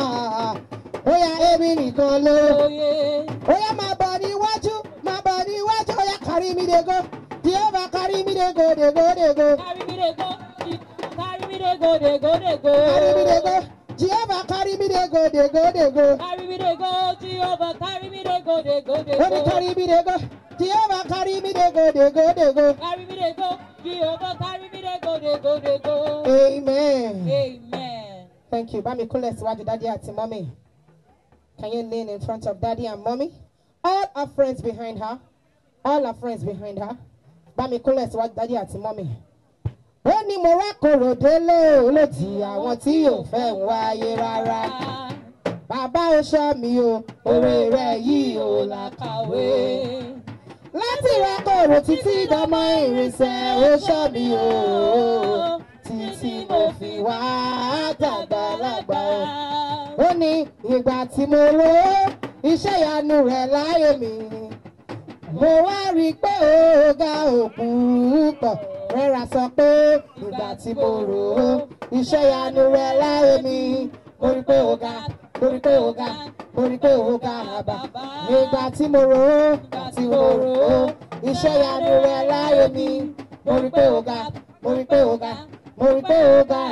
ó yá èmi nìkan ló ó yá máa bọ̀ níwájú máa bọ̀ níwájú ó yá kárí mi dego jehovah kárí mi dego dego dego Carry me dey go, carry me dey go, dey go, dey go. kárí mi dego jehovah kárí mi dego dego dego Carry me dey go, Jehovah, carry me dey go, dey go, dey ó ní go. kárí mi dego jehovah kárí mi dego dego dego Carry me dey go, Jehovah, carry me dey go, dey go, dey go. amen. Amen. Thank you. Bami kúnlẹ̀ síwájú daddy àti mommy. Can you kneel in front of daddy and mommy? All our friends behind her. All our friends behind her. Bami kúnlẹ̀ síwájú daddy àti mommy. Ó ní mo wá kòrò délé olóòtí àwọn tí yóò fẹ́ ń wáyé rárá. Bàbá ó ṣọ́ mi o, oore rẹ̀ yìí ò làkàwé. Láti ra kòrò títí dọmọ ìrìnsẹ̀ ó ṣọ́ mi o. Títí mo fi wá dàgbà lágbà o ó ní ìgbà tí mo ro iṣẹ́ ìyanu rẹ̀ láyé mi mo wá rí i pé ó ga òkú pọ̀ rẹ́ra sọ pé ìgbà tí mo rò ó iṣẹ́ ìyanu rẹ̀ láyé mi mo rí i pé ó ga mo rí i pé ó ga mo rí i pé ó ga àbá ìgbà tí mo rò ó ìgbà tí mo rò ó iṣẹ́ ìyanu rẹ̀ láyé mi mo rí i pé ó ga mo rí i pé ó ga mo rí i pé ó ga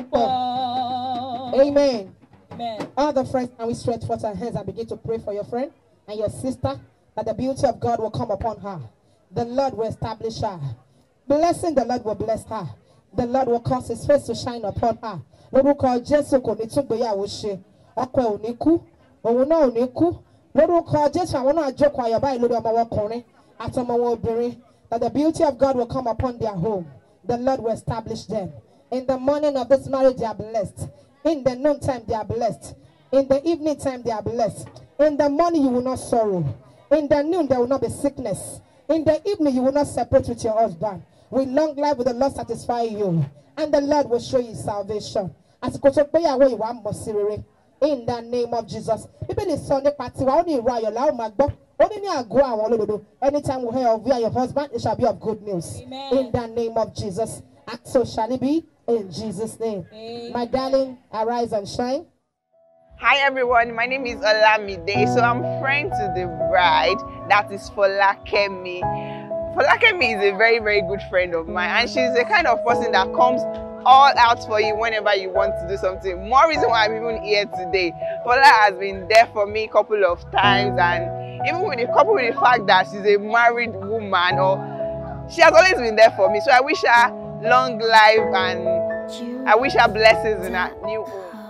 púpọ̀. Amen. Amen. All the friends, can we stretch forth our hands and begin to pray for your friend and your sister that the beauty of God will come upon her. The Lord will establish her. Blessing the Lord will bless her. The Lord will cause his face to shine upon her. Lórúkọ Jésù kò ní tún gbéyàwó ṣe. Ọkọ ẹ̀ ò ní kú. Òun náà ò ní kú. Lórúkọ Jésù àwọn náà jókòó ayọ̀ báyìí lórí ọmọ wọn ọkùnrin àti ọmọ wọn obìnrin. That the beauty of God will come upon their home. The Lord will establish them. In the morning of this marriage, they are blessed. In the noontime, they are blessed. In the evening time, they are blessed. In the morning, you will not sorrow. In the noon, there will not be sickness. In the evening, you will not separate with your husband. With long life, will the Lord satisfy you. And the Lord will show you salvation. Àsìkò tó gbéyàwó ìwà mọ̀ sí rere. In the name of Jesus. Bíbélì sọ nípa tiwa, ó ní ìró ayọ̀ láwọn máa gbọ́. Ó ní ní àgọ́ àwọn olódodo. Anytime we hear of you and your husband, it shall be of good news. Amen. In the name of Jesus. And so shall it be in Jesus' name. My darling, arise and shine. Hi everyone, my name is Olamide. So I'm friend to the bride, that is Folakemi. Folakemi is a very, very good friend of mine, and she's the kind of person that comes all out for you whenever you want to do something. More reason why I'm even here today. Fola has been there for me a couple of times, and even with the couple with the fact that she's a married woman, or she has always been there for me. So I wish her long life and I wish her blessings in her new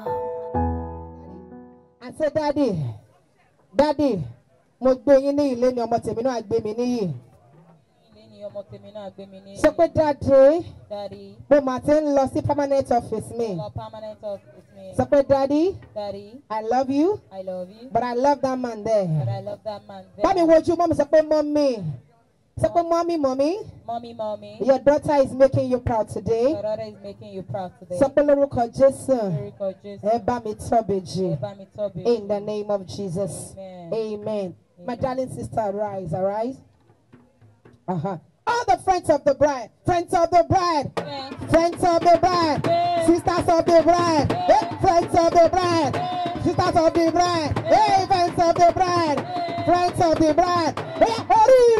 home. I said, Daddy, Daddy, mo gbé yín ní ilé ni ọmọ tèmi náà gbé mi níyì. Ilé ni ọmọ tèmi náà gbé mi ní. Sọ pé Daddy, Daddy, mo mà ti ń lọ sí permanent office mi. your permanent office me. Sọ pé Daddy, Daddy, I love you, I love you, but I love that man but there. I love that man there. Bá mi wojú mọ́mi sọ pé mọ́mí. Sọ pé mọ́mí mọ́mí. Mommy, mommy, Your daughter is making you proud today. your daughter is making you proud today. Sọ pé lórúkọ Jésù. Lórúkọ Jésù. Ẹ bá mi tọ́ bèjì. Ẹ bá mi tọ́bi. In the name of Jesus. Amen. Amen. My darling sister, arise, arise. Uh-huh. All the friends of the bride, friends of the bride, friends of the bride, sisters of the bride, eh, friends of the bride, sisters of the bride, hey, friends of the bride, friends of the bride. Oya, orí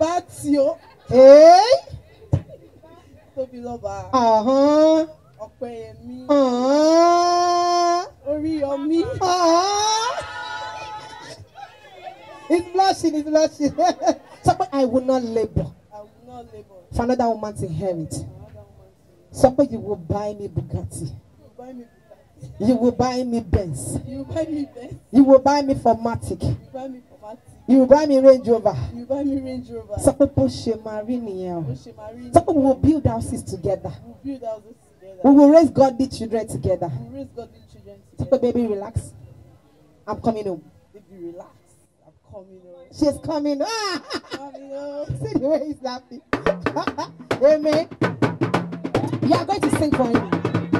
bátì o Hey. tóbi lọ́ba Uh-huh. ọ̀pẹ̀yẹmí Uh-huh. oríyọmí Uh-huh. It's blushing, it's blushing. Sọ pé I will not labour I will not labour for another woman to inherit. Sọ pé you will buy me Bugatti. you buy me You will buy me Benz. you buy me benz You will buy me Formatic. you buy me pomati You will buy me Range Rover. you buy me range rover Sọ pé bó ṣe máa rí nìyẹn o. ó ṣe máa rí Sọ pé we will build houses together. we build houses together We will raise godly children together. we raise godly children Sọ together pé baby relax. I'm coming home. baby relax i'm coming home She's coming. Ah! coming home See the way he's laughing. Amen. You are going to sing for him.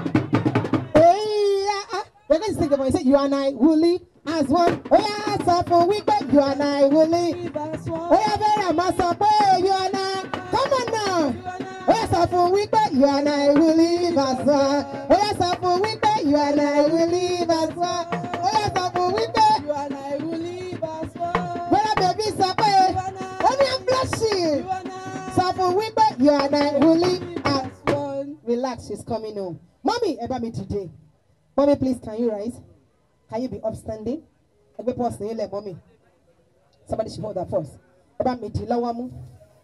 Hey, ah, ah. You're going to sing for him. Say, You and I will live as one. Oh, yeah, sọ fún wípé you and I will live. Oh, yeah, bẹ́ẹ̀rẹ̀ máa sọ pé you and I. Come on now. Oh, yeah, sọ fún wípé you and I will live as one. Oh, yeah, sọ fún wípé you and I will live as one. Oh, yeah, sọ fún wípé. you and i will live as one Bọ́lá bèbí sọ pé. Ó ní I'm blushing. you and i Sọ fún wípé you and I will live as as one Relax, she's coming home. Mommy, ẹ bá mi dìde. Mommy, please, can you rise? Can you be upstanding? Ẹgbẹ́ pọ́s ní ilẹ̀ mommy. Somebody should hold that first. Ẹ bá mi dì lọ́wọ́ mú.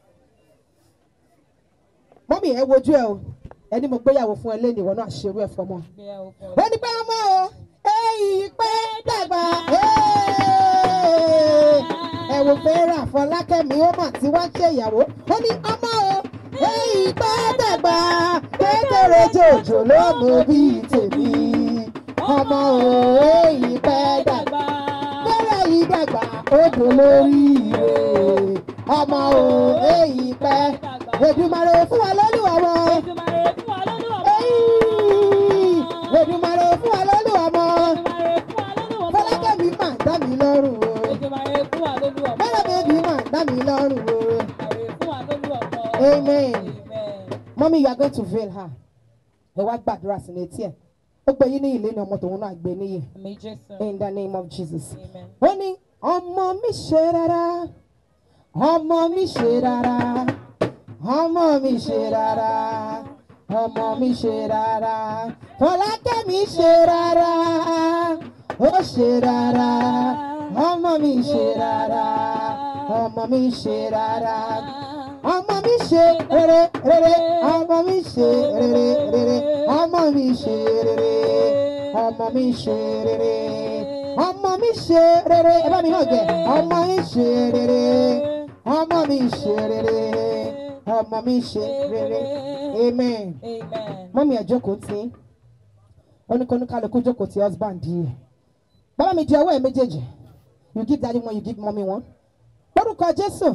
Mommy, ẹ wojú ẹ o. Ẹni mo gbéyàwó fún ẹ lẹ́nu ìwọ náà ṣerú ẹ fọmọ. Ó ní pé ọmọ o, èyí pé dàgbà. Ẹ wò fẹ́ràn Fọlákẹ́mi ó mà tí wọ́n ṣe ìyàwó. Ó ní ọmọ o, èyí pé dàgbà. Kékeré jòjò ló mú bí tèmi. Ọmọ o, èyí pé dàgbà. Fẹ́rẹ̀ yìí dàgbà, ó dùn lórí ire. Ọmọ o, èyí pé. Èdùmàrè fún wa lórí ọmọ. Èyí, Èdùmàrè fún wa lórí ọmọ. Fọlákẹ́mi mà dá mi lọ́rùn o. Bẹ́ẹ̀ bẹ́ẹ̀bi mà dá mi lọ́rùn o. Amen. Mommy, you are going to veil her. Ẹ wá gbàdúrà sí létí ẹ̀. Ó gbé yín ní ilé ní ọmọ tòun náà gbé níyì. In the name of Jesus. Ó ní ọmọ mi ṣe rárá. Ọmọ mi ṣe rárá. Ọmọ mi ṣe rárá. Ọmọ mi ṣe rárá. Fọlákẹ́mi ṣe rárá. Ó ṣe rárá. Ọmọ mi ṣe rárá. Ọmọ mi ṣe rárá. Ọmọ mi ṣe rere rere. Ọmọ mi ṣe rere rere. Ọmọ mi ṣe rere. Ọmọ mi ṣe rere. Ọmọ mi ṣe rere. Ẹ bá mi hàn jẹ. Ọmọ mi ṣe rere. Ọmọ mi ṣe rere. Ọmọ mi ṣe rere. Amen. Mọ́mí ẹ̀ jókòó tí. Oníkanúkálukú jókòó tí husband yìí. Bàbá mi di ọwọ́ ẹ̀ méjèèjì. You give daddy one, you give mommy one. Lórúkọ Jésù.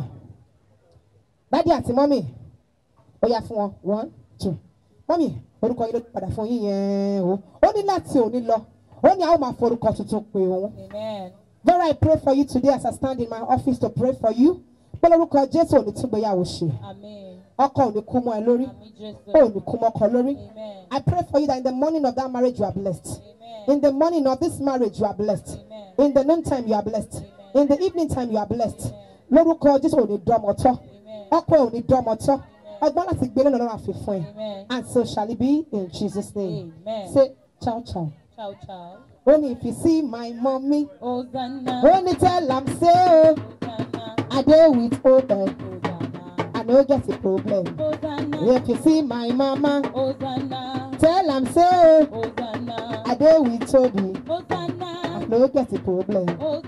Dádì àti mọ́mì. Ó yá fún wọn. One, two. Mọ́mì, orúkọ yìí ló padà fún yín yẹn o. Ó ní láti òní lọ. Ó ní àwọn máa forúkọ tuntun pé òun. Very I pray for you today as I stand in my office to pray for you. Pé lórúkọ Jésù ò ní tún gbéyàwó ṣe. Ọkọ ò ní kú mọ́ ẹ lórí. Ó ò ní kú mọ́ ọkọ lórí. I pray for you that in the morning of that marriage you are blessed. In the morning of this marriage you are blessed. In the noon time you are blessed. In the evening time you are blessed. Lórúkọ Jésù ò ní dọ́mọ tọ́. Ọkọ ò ní dọ́mọ tọ́. Ọgbọ́n láti gbé lọ́nà lọ́wọ́ àfi fún ẹ. And so shall it be in Jesus' name. Amen. Say ciao ciao. Ciao, ciao. Only if you see my mommy. Hosanna. Only tell am say oh. I dey with open. I no get a problem. If you see my mama. Tell am say oh. I dey with Toby. I no get a problem.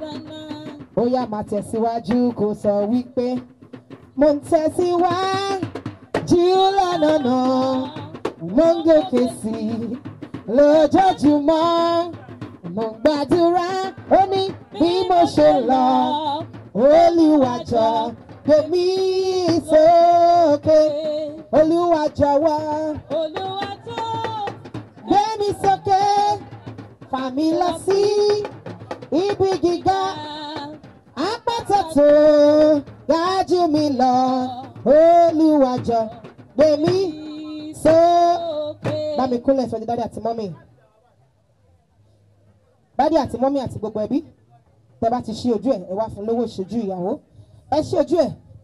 Bóyá máa tẹ̀síwájú kò sọ wípé mo ń tẹ̀síwájú lọ́nà náà mo ń gòkè sí i lójoojúmọ́ mo ń gbàdúrà ó ní bí mo ṣe lọ olùwàjọ gbé mi sókè olùwàjọ wá gbé mi sókè fà mí lọ sí ibi gíga àpáta tó ga jù mí lọ olùwàjọ gbé mi sókè. bá mi kúnlẹ̀ sọ́jú dádì àti mọ́mì dádì àti mọ́mì àti gbogbo ẹbí tẹ bá ti ṣí ojú ẹ̀ ẹ wá fún lówó ìṣojú ìyàwó ẹ ṣí ojú ẹ̀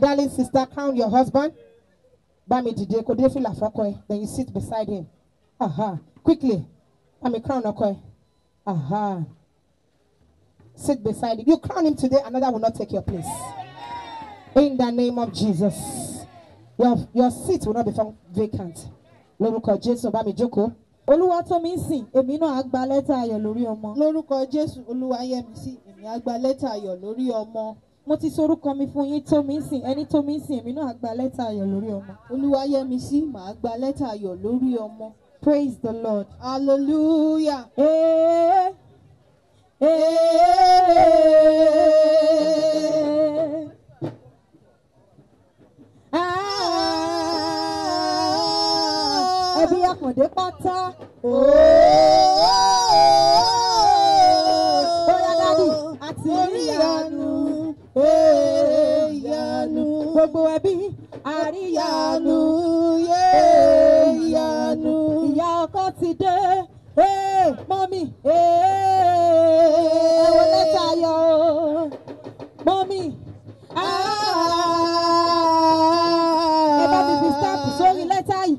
darling sister crown your husband bá mi dìde kò dé fìlà fọ́kọ ẹ then you sit beside him aha quickly bá mi crown ọkọ ẹ aha sit beside him you crown him today another will not take your place in the name of jesus your your seat will not be found vacant lórúkọ jésù bá mi jókòó. olúwa tó mi ń sìn èmi náà á gba lẹ́tà ayọ̀ lórí ọmọ. lórúkọ jésù olúwa yẹ mi sí èmi á gba lẹ́tà ayọ̀ lórí ọmọ. mo ti sorúkọ mi fún yín tó mi ń sìn ẹni tó mi ń sìn èmi náà á gba lẹ́tà ayọ̀ lórí ọmọ. olúwa yẹ mi sí màá gba lẹ́tà ayọ̀ lórí ọmọ. praise the lord. hallelujah. Ee, ee, ah, ẹbí àkàndé pátá. Bóyá dádì àti ìyanu. ìyanu. Gbogbo ẹbí àríyànú. ìyanu. Ìyá ọkọ ti dé. Ee, mọ́mì. Ee, ẹ wo lẹ́tà ayọ̀ o. Mọ́mì. Ẹ bá mi fi stamp sórí lẹ́tà yìí.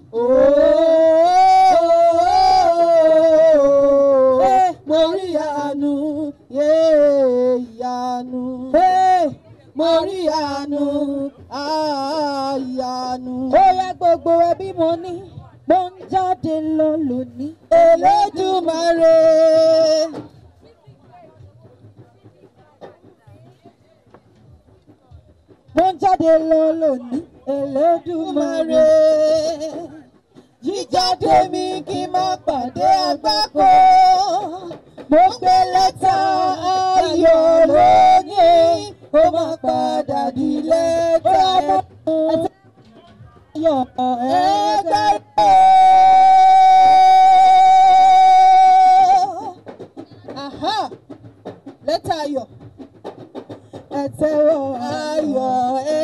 Ee, mo rí àánú. ìyanu. ee, mo rí àánú. àyànú. ó yẹ gbogbo ẹbí mo ní. Mo ń jáde lọ lónìí. Elédùmarè. Mo ń jáde lọ lónìí. Elédùmarè. Jíjáde mi kí n má pàdé àgbákò. Mo gbé lẹ́tà ayọ̀ lónìí. Kó má padà di lẹ́tà Ayọ̀ ẹgbẹ́ Aha! Lẹ́tà ayọ̀. ẹ tẹ́wọ́ Ayọ̀ ẹ.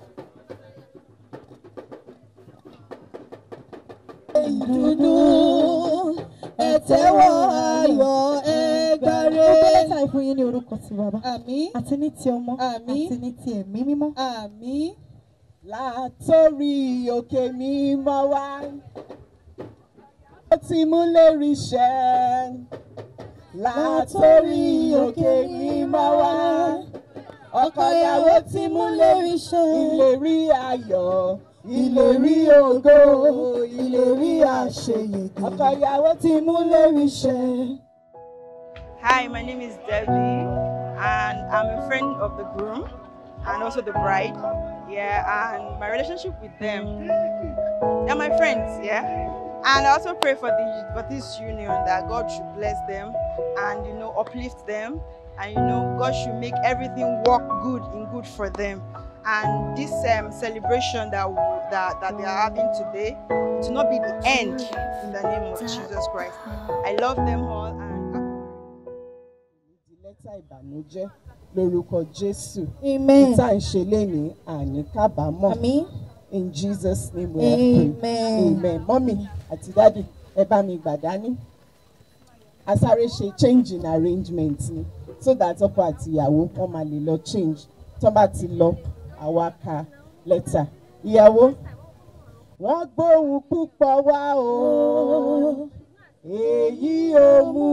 Ìdùnnú ẹ tẹ́wọ́ ayọ̀ ẹ gbàre. Mo gbé lẹ́tà yìí fún yín ní orúkọ ti bàbá. Àmín. Àti ní ti ọmọ. Àmín. Àti ní ti ẹ̀mí mímọ́. Àmín. Látòrí òkè mímọ́ wá. Ó ti mú lérí ṣẹ. Látòrí òkè mímọ́ wá. Ọkọ ìyàwó ti mú lérí ṣẹ. Ìlérí ayọ̀. Ìlérí ògo. Ìlérí àṣeyege. Ọkọ ìyàwó ti mú lérí ṣẹ. Hi, my name is Debbie, and I'm a friend of the groom and also the bride. Yeah, and my relationship with them, they're my friends. Yeah, and I also pray for the for this union that God should bless them and you know uplift them, and you know God should make everything work good in good for them. And this um, celebration that, w- that that they are having today to not be the end in the name of Jesus Christ. I love them all and. di lẹ́tà ìbànújẹ́ lórúkọ jésù. Amen. tá à ń ṣe lénìí àní kábàámọ̀. Àmín. in jesus name we are praying. amen. mọ́mì àti dádì ẹ bá mi gbà dání. a sáré ṣe change in arrangement ni so that ọkọ àti ìyàwó wọn máa lè lọ change tó bá ti lọ àwa ka lẹ́tà. ìyàwó wọ́n gbóhùn púpọ̀ wá o èyí ò mú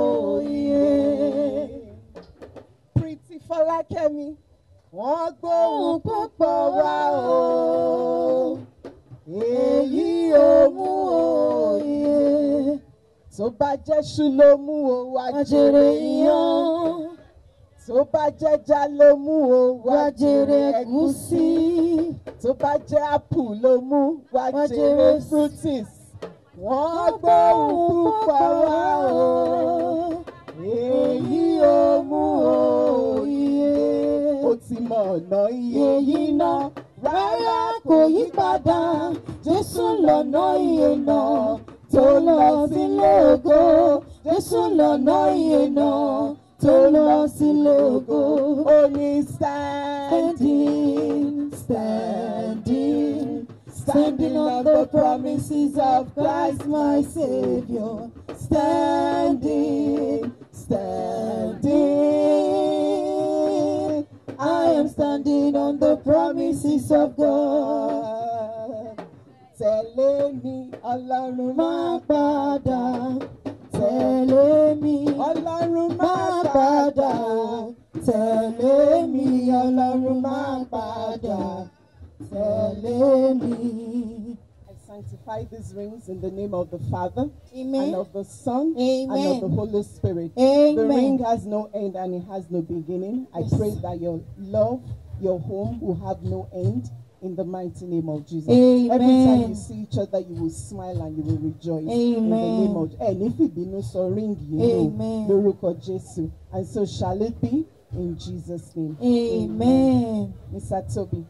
òye. Pretty Fọlákẹ́mi wọ́n gbóhùn púpọ̀ wá o èyí ò mú òye. tó bá jẹ́ ṣú ló mú o wá jèrè iyán tó bá jẹ́já ló mú o wá jèrè ẹ̀gúsí tó bá jẹ́ ápù ló mú wá jèrè fruities wọ́n gbóhùn púpọ̀ wá o èyí ò mú òye. ó ti mọ ọ̀nà iye yìí ná rárá kò yí padà jésù lọ́nà iye náà tó lọ sílé ògo jésù lọ́nà iye náà tó lọ sílé ògo. ó ní standing standing. Standing on the promises of Christ my Savior. Standing, standing. I am standing on the promises of God. Tẹ̀lé mi, Ọlọ́run Má padà, tẹ̀lé mi. Ọlọ́run Má padà, tẹ̀lé mi. Ọlọ́run má padà, tẹ̀lé mi. I sanctify these rings in the name of the Father Amen. and of the Son and Amen. of the Holy Spirit. Amen. The ring has no end and it has no beginning. I Yes. pray that your love, your home will have no end in the mighty name of Jesus. Every time Amen. you see each other, you will smile and you will rejoice. In the Amen. name of ẹ ní fìbínú sọ ring yìí Amen. o lórúkọ Jésù. And so shall it be in Jesus' name. Amen. Mr. Toby.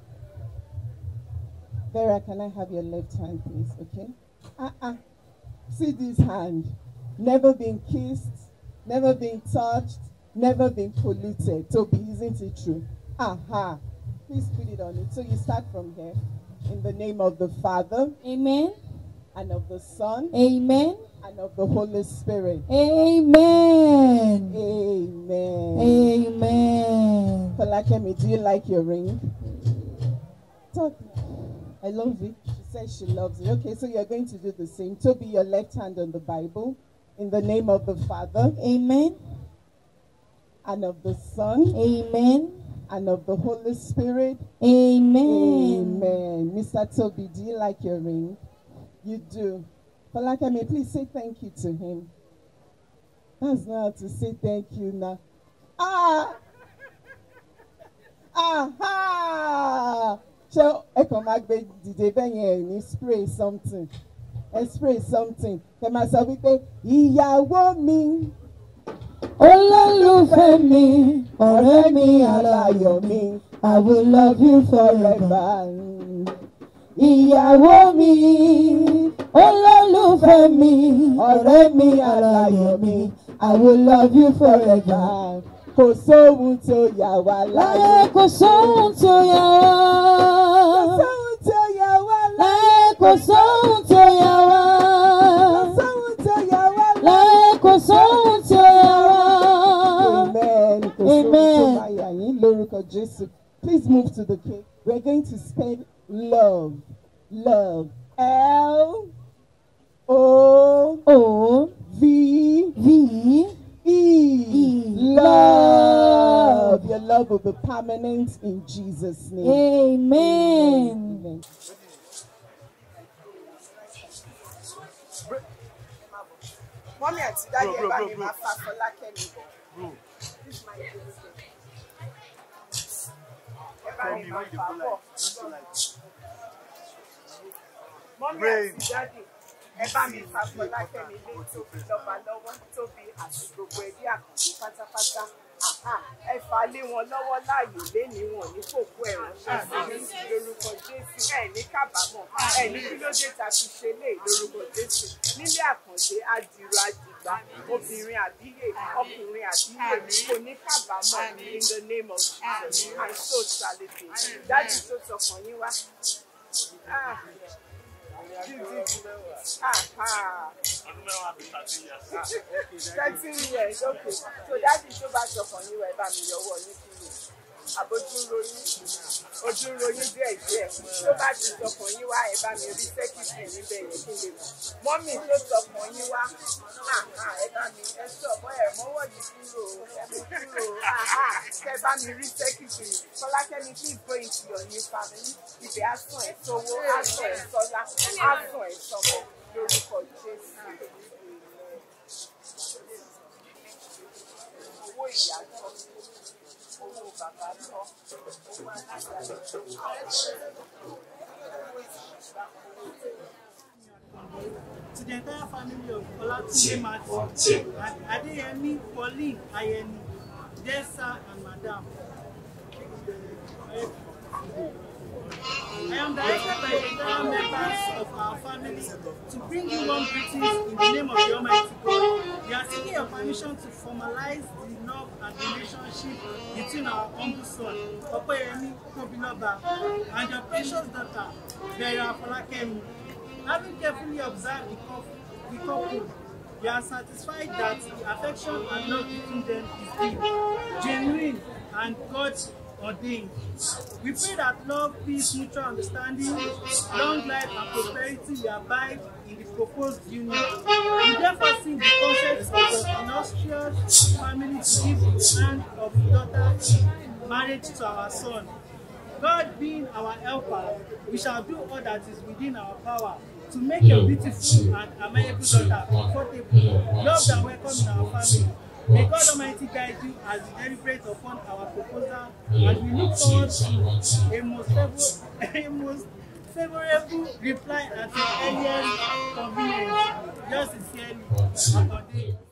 Vera, can I have your left hand, please? Okay. Uh-uh. See this hand. Never been kissed, never been touched, never been polluted. Toby, isn't it true? Aha. Please put it on it. So you start from here. In the name of the Father. Amen. And of the Son. Amen. And of the Holy Spirit. Amen. Amen. Amen. Falakemi, do you like your ring? Talk. I love it. She says she loves it. Okay, so you're going to do the same. Toby, your left hand on the Bible. In the name of the Father. Amen. And of the Son. Amen. And of the Holy Spirit. Amen. Amen. Mr. Toby, do you like your ring? You do. Falakemi, please say thank you to him. That's not how to say thank you now. Ah! Aha! ṣé ẹ kàn máa gbé dìde bẹ́ẹ̀ yẹn ẹ̀ ní spray something ẹ spray something kẹ máa sọ wípé ìyàwó mi Olólùfẹ́ mi, ọ̀rẹ́ mi, aláyọ̀ mi I will love you forever. forever. Ìyàwó mi, olólùfẹ́ mi, ọ̀rẹ́ mi, aláyọ̀ mi, I will love you forever. Kò sóhun tó yà wá láyé. Láyé kò sóhun tó yà wá. Kò sóhun tó yà wá Láyé kò sóhun tó yà wá. Kò sóhun tó yà wá Láyé kò sóhun tó yà wá. Amen. Kò sóhun tó Amen. máa yà yín lórúkọ Jésù. Please move to the cake. We're going to spell love. Love. L O O V V E. Love. Your love will be permanent in Jesus' name. Amen. Amen. Mọ́mí àti dájú ẹ̀ bá mi máa fa Fọlákẹ́mi bọ̀. This is my business. Ẹ bá mi máa fà bọ̀. Mọ́mí àti dájú ẹ bá mi fa Fọlákẹ́mi lé tóbi lọ́ba lọ́wọ́ tóbi àti gbogbo ẹbí àkàndé pátápátá. Àhá, Ẹ fà lé wọn lọ́wọ́ láàyò léni wọn ní kòkó ẹ̀ ránṣẹ́ sí ní lórúkọ Jésù. Ẹ ní kábàámọ̀, ẹ ní kí ló dé ta fi ṣe lé lórúkọ Jésù. Nílé àkàndé adìrò adìgbà, obìnrin àbíyè, ọkùnrin àbíyè, kò ní kábàámọ̀ in the name of Jesus. And so shall it be. Dájú tó sọkàn yín wá. Ah. Thirteen years, okay. So dájú tó bá sọkàn yín wá ẹ bá mi yọwọ́ yín kúrò. Àbójú ròyìn, ojú ròyìn díẹ̀ díẹ̀. Tó bá ti sọkàn yín wá ẹ bá mi rí sẹ́kìtì níbẹ̀ yẹn kí n lè mọ̀. Mọ́mì tó sọkàn yín wá, àhà, ẹ bá mi ẹ sọ̀kọ́ ẹ̀ mọ́wọ́ yìí kúrò, ẹ mú kúrò, àhà, kẹ bá mi rí sẹ́kìtì. Fọlákẹ́mi please go into your new family. Ibẹ̀ á sàn ẹ̀ sówó, á sàn ẹ̀ sọ́lá, á sàn ẹ̀ sọmọ lórúkọ Jésù. Owó ìyá tọ́, owó bàbá tọ́, owó alájà to the entire family of Olatunde Matthew, Adeyemi, Pauline, Ayeni, dear sir and madam. I am directed by the entire members of our family to bring you one greetings in the name of the Almighty God. We are seeking your permission to formalize the love and relationship between our humble son, Opeyemi Tobiloba, and your precious daughter, Vera Folakemi. Having carefully observed the couple, the couple, we are satisfied that the affection and love between them is deep, genuine, and God ordained. We pray that love, peace, mutual understanding, long life, and prosperity will abide in the proposed union. We therefore seek the consent of the illustrious family to give the hand of daughter in marriage to our son. God being our helper, we shall do all that is within our power to make your beautiful and amiable daughter comfortable, loved and welcome in our family. May God Almighty guide you as you deliberate upon our proposal, and we look forward to a most, favor- a most favorable reply at your earliest convenience. Yours sincerely, Akande